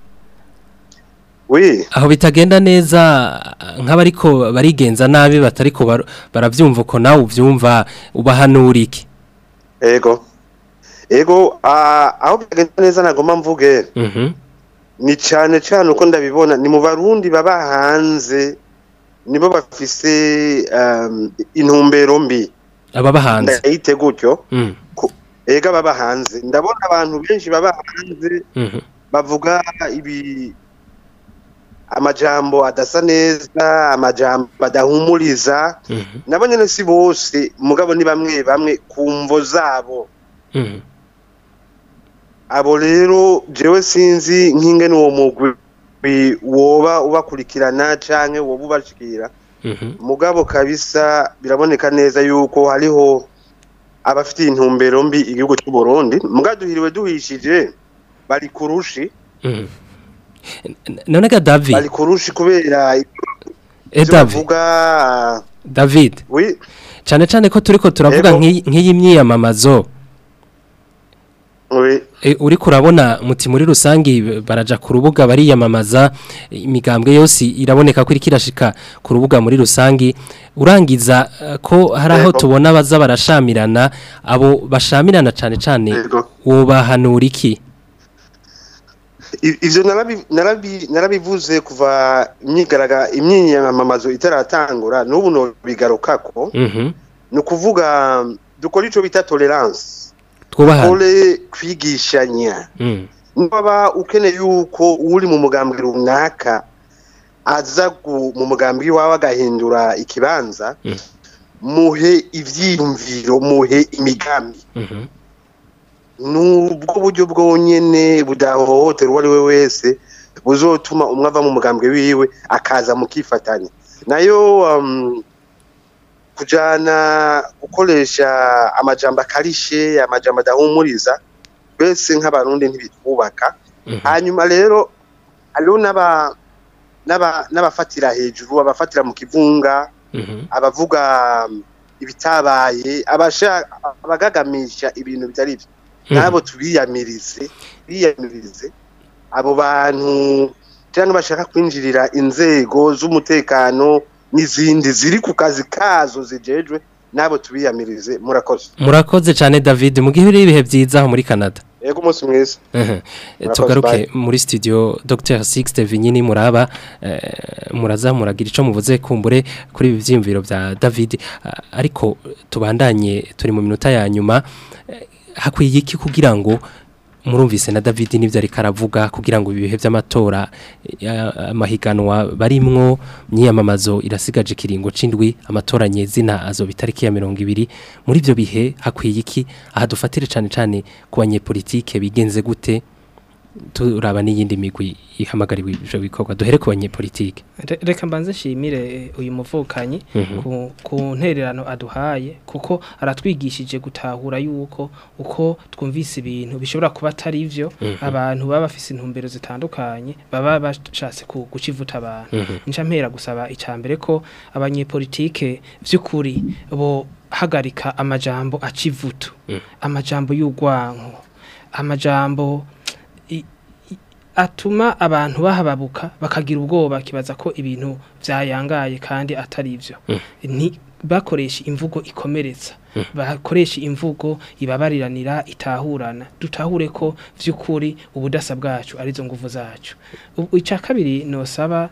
oui aho bitagenda neza nk'abariko barigenza nabi batariko bar- baravyumva uko nawe uvyumva ubahanura iki ego ego ah, aho bitagenda neza nagomba mvuge Mhm. ni cyane cyane uko ndabibona ni mu barundi baba hanze nibo bafise um, intumbero mbi ababa hanze ndayite gutyo Mm. ega baba hanze ndabona abantu benshi baba hanze Mhm. bavuga ibi amajambo adasa neza amajambo adahumuriza Mhm. nabo nyene si bose mugabo ni bamwe bamwe ku mvo zabo Mhm. abo rero jewe sinzi nk'ingene uwo mugwi woba ubakurikirana canke woba ubashikira Mhm. mugabo kabisa biraboneka neza yuko hariho abafitiye intumbero mbi igihugu cy'u Burundi mugabo duhiriwe duhishije bari kurushi Mhm. N- none ga david bari kurushi kubera eh ivyo david bavuga david oui cane cane ko turiko turavuga Ego. nk'iyi nk'iyi myiyamamazo oui E, uriko urabona muti muri rusangi baraja ku rubuga bariyamamaza imigambwe yose iraboneka ko iriko irashika ku rubuga muri rusangi urangiza eh, ko hari aho Yego. tubona baza barashamirana abo bashamirana cane cane Yego. wobahanura iki I- ivyo narabi- narabi- narabivuze kuva imyigaraga imyinyamamazo itaratangura n'ubu nobigarukako Mhm. ni ukuvuga dukora ico bita tolerance twubahane dukore kwigishanya Mm. niba ukeneye yuko uri mu mugambwe runaka aza gu- mu mugambwe iwawe agahindura ikibanza Mm. muhe ivyiyumviro muhe imigambi Mhm. nubwo buryo bwonyene budahohotera uwo ari we wese buzotuma umwe ava mu mugambwe wiwe akaza mukifatanya nayo um, kujana gukoresha amajambo akarishe amajambo adahumuriza twese nk'abarundi ntibitwubaka hanyuma rero hariho n'aba n'aba- n'abafatira hejuru abafatira mu kivunga Mhm. abavuga um, ibitabaye abasha abagagamisha ibintu bitari byo Mhm. nabo tubiyamirize biyamirize abo bantu cyangwa bashaka kwinjirira inzego z'umutekano n'izindi ziri ku kazi kazo zijejwe nabo tubiyamirize murakoze murakoze cane david mu gihe uri ibihe vyiza aho muri canada yego umunsi mwiza Mhm. Murakoze, tugaruke bye. muri studio Dr Sixte Vinyini muraba eh, muraza muragira ico muvuze kumbure kuri ibi vyimviro vya David Ah, ariko tubandanye turi mu minota ya nyuma Eh, hakwiye iki kugira ngo murumvise na David nivyo ariko aravuga kugira ngo ibihe by'amatora ya- amahiganwa barimwo myiyamamazo irasigaje kiringo c'indwi amatora nyezina azo bitariki ya 20 muri ivyo bihe hakwiye iki aha dufatire cane cane ku banyepolitike bigenze gute turaba n'iyindi migwi ihamagariwe ivyo bikorwa duhere ku banyepolitike Re- reka mbanze nshimire eh, uyu muvukanyi Mhm. ku, ku ntererano aduhaye kuko aratwigishije gutahura yuko uko twumvise ibintu bishobora kuba atari ivyo Mhm. abantu baba bafise intumbero zitandukanye baba bashatse ku- guca ivuta abantu Mhm. nca mpera gusaba icambere ko abanyepolitike vy'ukuri bo hagarika amajambo aca ivutu amajambo y'urwanko amajambo i- i- atuma abantu bahababuka bakagira ubwoba kibaza ko ibintu byayangaye kandi atari ivyo ni bakoresha imvugo ikomeretsa bakoresha imvugo ibabariranira itahurana dutahure ko vy'ukuri ubudasa bwacu arizo nguvu zacu U- icya kabiri nosaba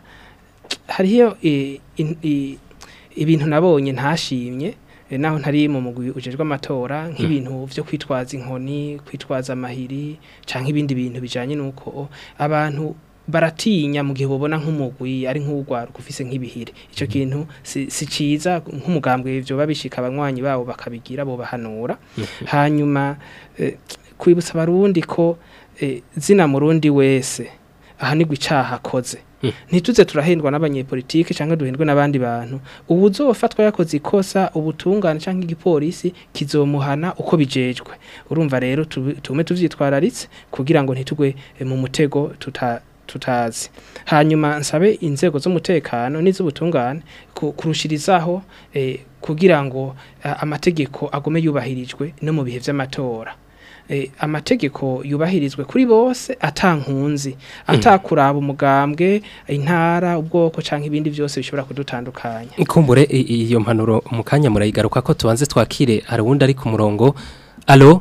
hariyo eh, in- i- ibintu nabonye ntashimye eh, naho ntari mu mugwi ujejwe amatora nk'ibintu vyo kwitwaza inkoni kwitwaza amahiri canke ibindi bintu bijanye nuko abantu baratinya mu gihe bobona nk'umugwi ari nk'urwaruka ufise nk'ibihire ico kintu si, si ciza nk'umugambwe ivyo babishika abanywanyi babo bakabigira bo bahanura hanyuma eh, kwibutsa abarundi ko eh, zina murundi wese ahanigwa icaha akoze ntituze turahendwa n'abanyepolitike cyangwa duhendwe n'abandi bantu ubu uzofatwa yakoze ikosa ubutungane cyangwa igipolisi kizomuhana uko bijejwe urumva rero tubi- tume tuvyitwararitse kugira ngo ntitugwe eh, mu mutego tuta tutazi hanyuma nsabe inzego z'umutekano n'iz'ubutungane ku- kurushirizaho eh, kugira ngo eh, amategeko agume yubahirijwe no mu bihe vy'amatora eh, amategeko yubahirizwe kuri bose atankunzi atakuraba umugambwe intara ubwoko canke ibindi byose bishobora kudutandukanya Ikumbure i- iyo mpanuro mu kanya murayigaruka ko tubanze twakire hari uwundi ari ku murongo alo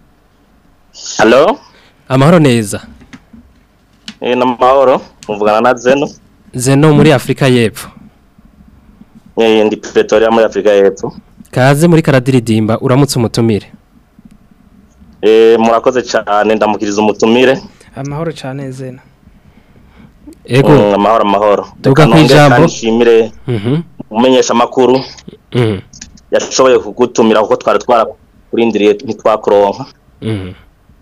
Halo, amahoro neza eh na mahoro, muvugana na Zeno. zeno muri afurika y'epfo Eh ndi Pretoria muri Afrika y'Epfo. kaze muri karadiridimba uramutse umutumire Eh murakoze cyane ndamukiriza umutumire. amahoro cane zena ego Mm, amahoro amahoro. Tuvuga Reka ku nongere ijambo. kandi nshimire Mhm. umenyesha makuru Mhm. yashoboye kugutumira kuko twari twarakurindiriye ntitwakuronka. Mhm.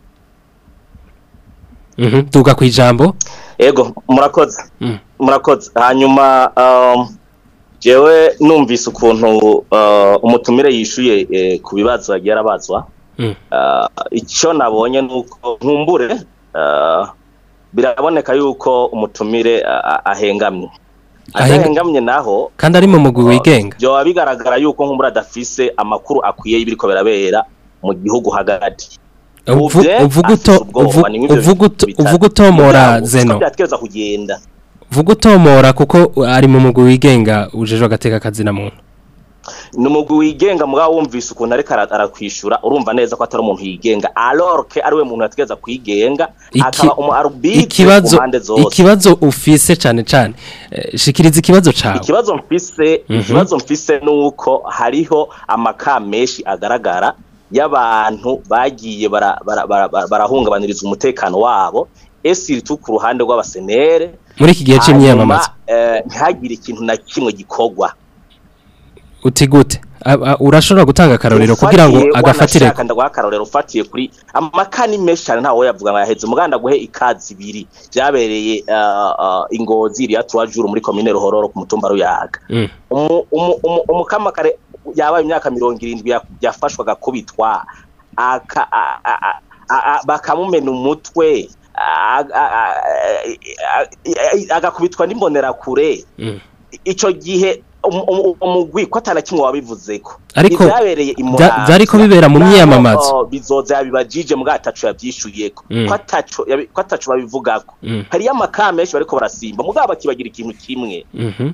Mhm. tuga ku ijambo Ego murakoze. Mm. Murakoze. Hanyuma um, jewe numvise ukuntu uh, umutumire yishuye eh, ku bibazo yagiye arabazwa. Mm. Uh, icyo nabonye nuko nkumbure uh, biraboneka yuko umutumire uh, ahengamye Ahenga- ahengamye naho kandi ari mu mugwi wigenga byoba bigaragara yuko nkumbure adafise amakuru akwiye y'ibiriko birabera mu gihugu hagati Uvu- Uvye uvuga uto- afise ubwoba, uvu- ni nk'ivyo uvuga uto- bitatu. uvuga utomora Mugabo, Zeno. siko vyategerezwa kugenda vuga utomora kuko ari mu mugwi wigenga ujejwe agateka kazina muntu ni umugwi wigenga mugabo wumvise ukuntu ariko ara- arakwishura urumva neza ko atari umuntu yigenga alors que ari we muntu yategereza kwigenga Iki- akaba umu arbitre ku ikibazo mpande zose ikibazo ufise cane cane eh, shikiriza ikibazo cawe ikibazo mfise Mhm. ikibazo mfise nuko hariho amaka menshi agaragara y'abantu bagiye bara- bara- bara- bara- barahungabaniriza umutekano wabo esiritu ku ruhande rw'abasenere muri iki gihe c'imyiyamamazo hanyuma, eh, ntihagire ikintu na kimwe gikorwa uti gute A- a- urashobora gutanga akarorero kugira ngo Ufatiye, agafatire wanashaka ndaguha akarorero ufatiye kuri amakani menshi cyane ntawe yavuga ngo yaheze umuganda guhe ikazi ibiri byabereye uh, uh, ingozi iriya tuwajuru muri komine ruhororo ku mutumba ruyaga Mm. umu- umu- umu- umukamakare yabaye imyaka mirongo irindwi ya- yafashwe agakubitwa aka- a- a- a- a- a- bakamumena umutwe a- a- a- a- a- agakubitwa n'imbonerakure Mm. ico gihe umu- umu- umugwi ko atana kimwe wabivuzeko Ariko ivyabereye vya- imuramvya vyariko bibera mu naho, myiyamamazo. oh, bizoza yabibajije mbwa ataco yavyishuyeko Mm. ko ataco yabi- ko ataco babivugako Mm. hariyo amakara menshi bariko barasimba mugabo bakibagira ikintu kimwe Mhm.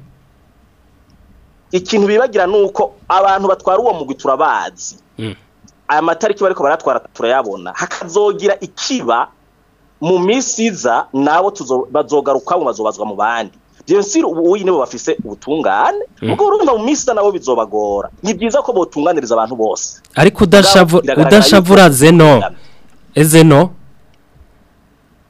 ikintu bibagira nuko abantu batwara uwo mugwi turabazi Mm. aya matariki bariko baratwara turayabona hakazogira ikiba mu misi iza nabo tuzo- bazogarukamo bazobazwa mu bandi bien sûr ubu uyi nibo bafise ubutungane Mm. ubwo urumva mu misi iza nabo bizobagora ni byiza ko botunganiriza abantu bose ariko udashavu Biragaragara udashavura yuko- zeno ezeno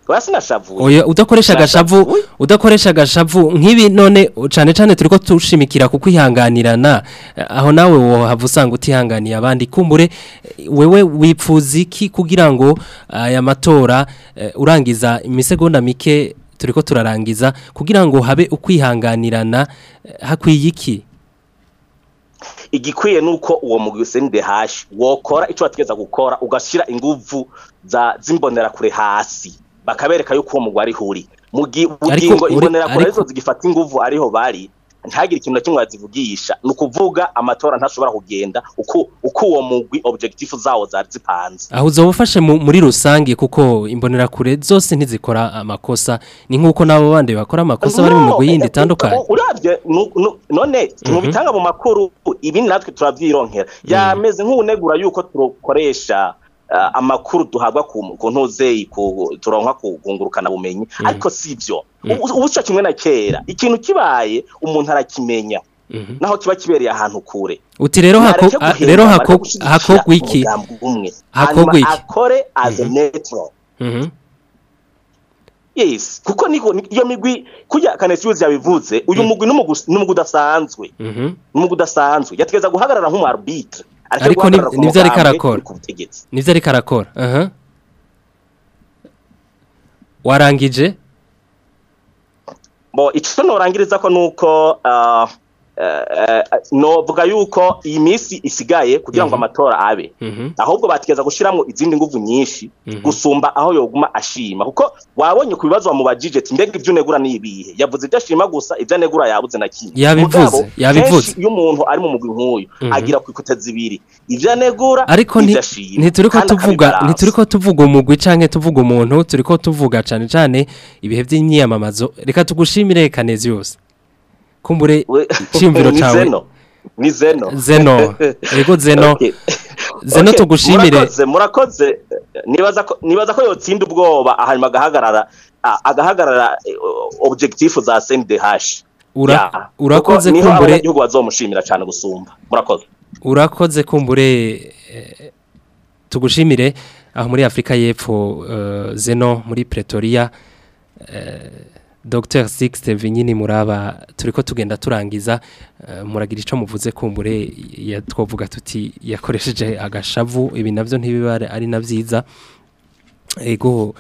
oya sinashavuye Oya udakoresha agashavu udakoresha agashavu nk'ibi none cane cane turiko tushimikira ku kwihanganirana eh, aho nawe wohava usanga utihanganiye abandi kumbure eh, wewe wipfuza iki kugira ngo aya matora eh, urangiza imisegonda mike turiko turarangiza kugira ngo habe ukwihanganirana eh, hakwiye iki igikwiye nuko uwo mugwi usende hashi wokora ico bategeza gukora ugashira inguvu za zimbonera kure hasi bakabereka yuko uwo mugwi ari huri mugi bugingo uri- imbonera kure ariko- arizo zigifata inguvu ariho bari ntagire ikintu na kimwe bazivugisha ni ukuvuga amatora ntashobora kugenda uko uko uwo mugwi objectif zawo zari zipanze aho uzoba ufashe mu- muri rusange kuko imbonerakure zose ntizikora amakosa ni nk'uko n'abo bandi bakora amakosa bari mu migwi yindi itandukanye uravye nu- nu- none mu Mhm. bitanga mu makuru ibi natwe turavyironkera yameze nk'unegura yuko tukoresha uh, amakuru duhabwa ku ku ntuzeyi ku turonka ku kungurukana bumenyi ariko sivyo ubu ubu sico kimwe na kera ikintu kibaye umuntu arakimenya naho kiba kibereye ahantu kure uti rero hako Nareke a- guhimba, rero nareke hako gushigikira hakogwa iki umugambi umwe Hakogwa hanyuma iki? akore as a neutral Mhm. yes kuko niko ni- iyo migwi kurya kanesiuzi yabivuze uyu mugwi n'umugwi n'umugwi udasanzwe Mhm. n'umugwi udasanzwe yategeza guhagarara nk'umu arbitre ariko ni- nivyo ariko arakora nivyo ariko arakora aha warangije bo ico norangiriza ko nuko uh, uh, novuga yuko iyi minsi isigaye kugira ngo amatora abe ahubwo bategeza gushiramo izindi nguvu nyinshi gusumba aho yoguma ashima kuko wabonye ku bibazo bamubajije ati mbega ivyo unegura ni ibihe yavuze ibyo ashima gusa ivyo anegura yabuze na kimwe Yabivuze, Mugabo, yabivuze. kenshi iyo umuntu ari mu mugwi nk'uyu Mhm. agira ku ikuta zibiri ivyo anegura ariko nti- n'ivyo ashima ntituriko kandi tuvuga akabibalansa. ntituriko tuvuga umugwi canke tuvuga umuntu turiko tuvuga cane cane ibihe vy'imyiyamamazo reka tugushimire kanezi yose kumbure cimviro Ni cawe Zeno. ni zeno Zeno. Yego, Zeno. Okay. Zeno Okay, tugushimire. murakoze murakoze nibaza ko nibaza ko yotsinda ubwoba hanyuma agahagarara a- agahagarara eh, objectif za CNDH Ura- Ya, urakoze kuko niho kumbure- abanyagihugu bazomushimira cyane gusumba murakoze urakoze kumbure eh, tugushimire aho muri Afrika y'Epfo eh, Zeno muri Pretoria eh, Dr Sixte Vinyini muraba turiko tugenda turangiza eh, muragira ico muvuze kumbure ya twovuga tuti yakoresheje agashavu ibi navyo ntibiba ari navyiza ego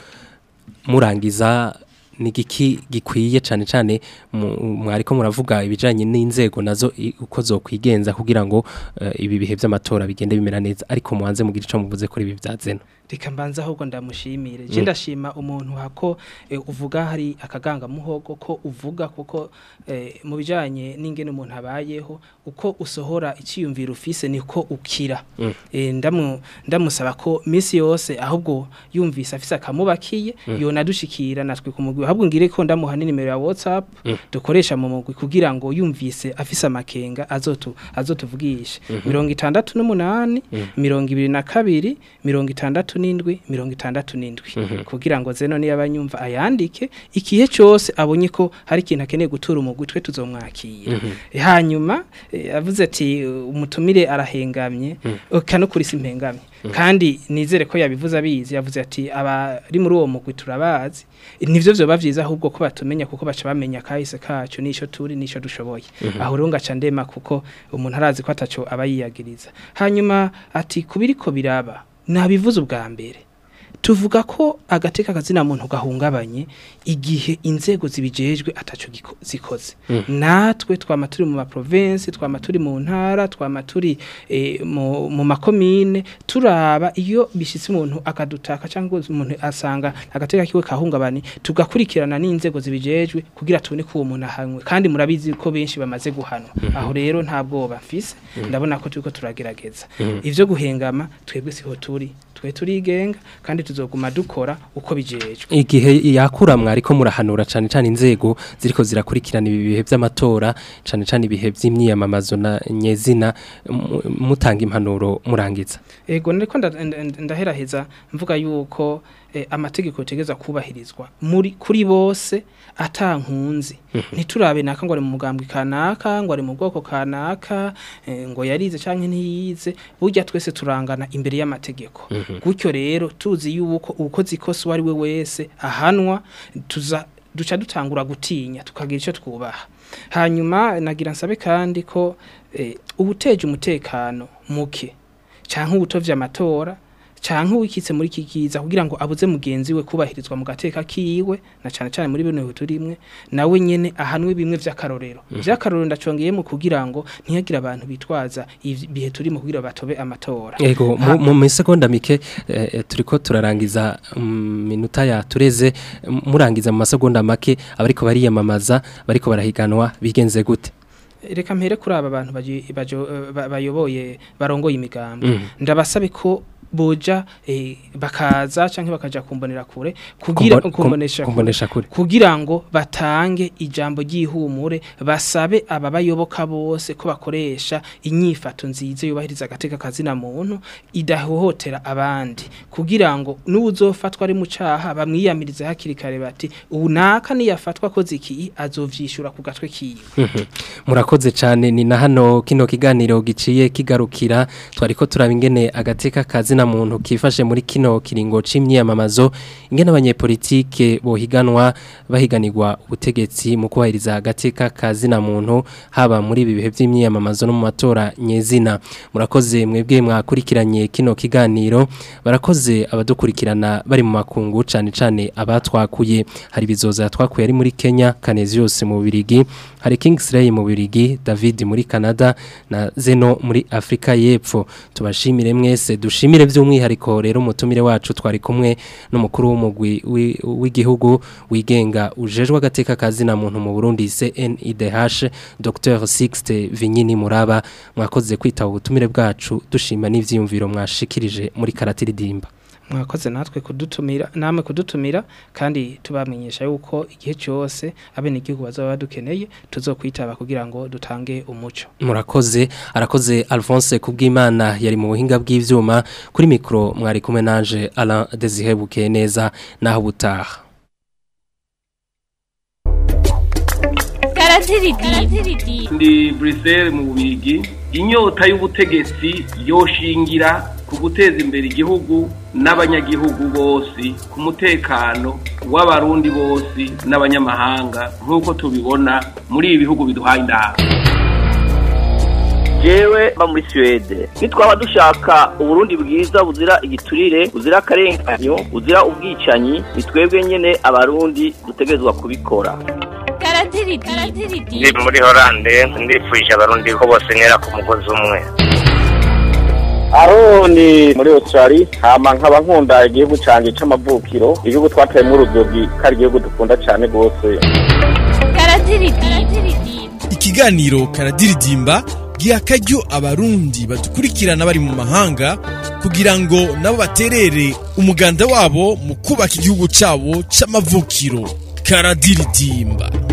murangiza ni giki gikwiye cyane cyane mu- mwariko muravuga ibijanye n'inzego nazo i- uko zokwigenza kugira ngo eh, ibi bihe by'amatora bigende bimera neza ariko muhanze mugira ico muvuze kuri ibi bya zeno reka mbanza ahubwo ndamushimire Mm. je ndashima umuntu hako eh, uvuga hari akaganga muhogo ko uvuga kuko eh, mu bijanye n'ingene umuntu abayeho uko usohora iciyumviro ufise niko ukira Mm. Eh, ndamu ndamusaba ko misi yose ahubwo yumvise afise akamubakiye Mm. yonadushikira natwe ku mugwi ahubwo ngire ko ndamuha nimero ya WhatsApp Mm. dukoresha mu mugwi kugira ngo yumvise afise amakenga azotu azotuvugisha Mhm. mirongo itandatu n'umunani Mm. mirongo ibiri na kabiri mirongo itandatu n'indwi mirongo itandatu n'indwi Mhm. kugira ngo zeno niyo abanyumva ayandike ikihe cyose abonye ko hari ikintu akeneye gutura umugwi twe tuzomwakira Mhm. hanyuma eh, avuze ati umutumire arahengamye Mm. kano kuri si mpengamye Mm. kandi nizere ko yabivuze abizi yavuze ati abari muri uwo mugwi turabazi nivyo vyoba vyiza ahubwo ko batumenya kuko baca bamenya kahise kacu nisho turi nisho dushoboye Mhm. aho rero ngaca ndema kuko umuntu arazi ko ataco aba yiyagiriza hanyuma ati kubiriko biraba nabivuze ubwa mbere tuvuga ko agateka kazina muntu gahungabanye igihe inzego zibijejwe ataco giko- zikoze Mm. natwe twama turi mu maprovinsi twama turi mu ntara twama turi eh, mu, mu makomine turaba iyo bishitse umuntu akadutaka cyangwa umuntu asanga agateka kiwe kahungabane tugakurikirana n'inzego zibijejwe kugira tubone ko uwo muntu ahanwe kandi murabizi ko benshi bamaze guhanwa Mhm. aho rero nta bwoba mfise Mhm. ndabona ko turiko turagerageza Mhm. ivyo guhengama twebwe siho turi twe turigenga kandi tuzoguma dukora uko bijejwe igihe yakura mwariko murahanura cyane cyane inzego ziriko zirakurikirana ibi bihe by'amatora cyane cyane ibihe by'imyiyamamazo na nyezina mu- mutanga impanuro murangiza ego niko nda- nda- nda- ndaheraheza mvuga yuko eh, amategeko yotegeza kubahirizwa muri kuri bose atankunzi ntiturabe naka ngo ari mu mugambwe kanaka ngo ari mu bwoko kanaka eh, ngo yarize canke ntiyize burya twese turangana imbere y'amategeko gutyo rero tuzi yuko ukoze ikosa uwo ari we wese ahanwa tuza duca dutangura gutinya tukagira icyo twubaha hanyuma nagira nsabe kandi ko eh, ubuteje umutekano muke canke ubutovye amatora canke wikitse muri kikiza kugira ngo abuze mugenzi we kubahirizwa mu gateka kiwe na cane cane muri bino turimwe nawe nyene ahanwe bimwe vy'akarorero Mhm. vy'akarorero ndacongeyemo kugira ngo ntihagire abantu bitwaza ibihe turimo kugira batobe amatora Ego Ha- mu mu sekonda mike eh, eh, turiko turarangiza mm, minota ya tureze m- murangiza mu masegonda make abariko bariyamamaza bariko barahiganwa bigenze gute reka mpere kuri aba bantu baji- bajo- eh, ba- bayoboye barongoye imigambi Mhm. ndabasabe ko boja eh, bakaza canke bakaja kumbonera kure kugira Kumbo- kumbonesha kum- kumbonesha kure. kugira ngo batange ijambo ry'ihumure basabe ababayoboka bose ko bakoresha inyifato nziza yubahiriza agateka kazina muntu idahohotera abandi kugira ngo n'uzofatwa ari mu caha bamwiyamirize hakiri kare bati ubu naka niyafatwa koze iki azovyishura ku gatwe kiwe Mhm. murakoze cyane ni na hano kino kiganiro giciye kigarukira twariko turaba ingene agateka kazina muntu kifashe muri kino kiringo c'imyiyamamazo ingene abanyepolitike bohiganwa bahiganirwa ubutegetsi mu kubahiriza agateka kazina muntu haba muri ibi bihe vy'imyiyamamazo no mu matora nyezina murakoze mwebwe mwakurikiranye kino kiganiro barakoze abadukurikirana bari mu makungu cane cane abatwakuye hari bizoza twakuye ari muri Kenya Kanezi yose mu Birigi hari Kingsley mu Birigi David muri Canada na Zeno muri Afrika y'Epfo tubashimire mwese dushimire by'umwihariko rero umutumire wacu twari kumwe n'umukuru w'umugwi wi- w'igihugu wigenga ujejwe agateka kazina muntu mu Burundi CNIDH Dr Sixte Vinyini Muraba mwakoze kwitaba ubutumire bwacu dushima n'ivyiyumviro mwashikirije muri karatiridimba mwakoze natwe kudutumira namwe kudutumira kandi tubamenyesha yuko igihe cyose abene igihugu bazaba badukeneye tuzokwitaba kugira ngo dutange umuco murakoze arakoze Alphonse kubw'Imana yari mu buhinga bw'ivyuma kuri mikro mwari kumwe nanje Alain Desihebuke neza naho butaha ndi Bruxelles mu bubigi inyota y'ubutegetsi yoshingira ku guteza imbere igihugu n'abanyagihugu bose ku mutekano w'abarundi bose n'abanyamahanga nk'uko tubibona muri ibi bihugu biduhaye indahabwo jewe mba muri Suède nitwaba dushaka uburundi bwiza buzira igiturire buzira akarenganyo buzira ubwicanyi ni twebwe nyene abarundi dutegerezwa kubikora ndi muri horande ndifuje abarundi ko bose ntera ku mugozi umwe aroni muri australia hama nkaba nkunda igihugu canje c'amavukiro igihugu twateyemwo urudogi ko ari igihugu dukunda cane rwose ikiganiro karadiridimba giha akaryo abarundi badukurikirana bari mu mahanga kugira ngo nabo baterere umuganda wabo mu kubaka igihugu cyabo c'amavukiro karadiridimba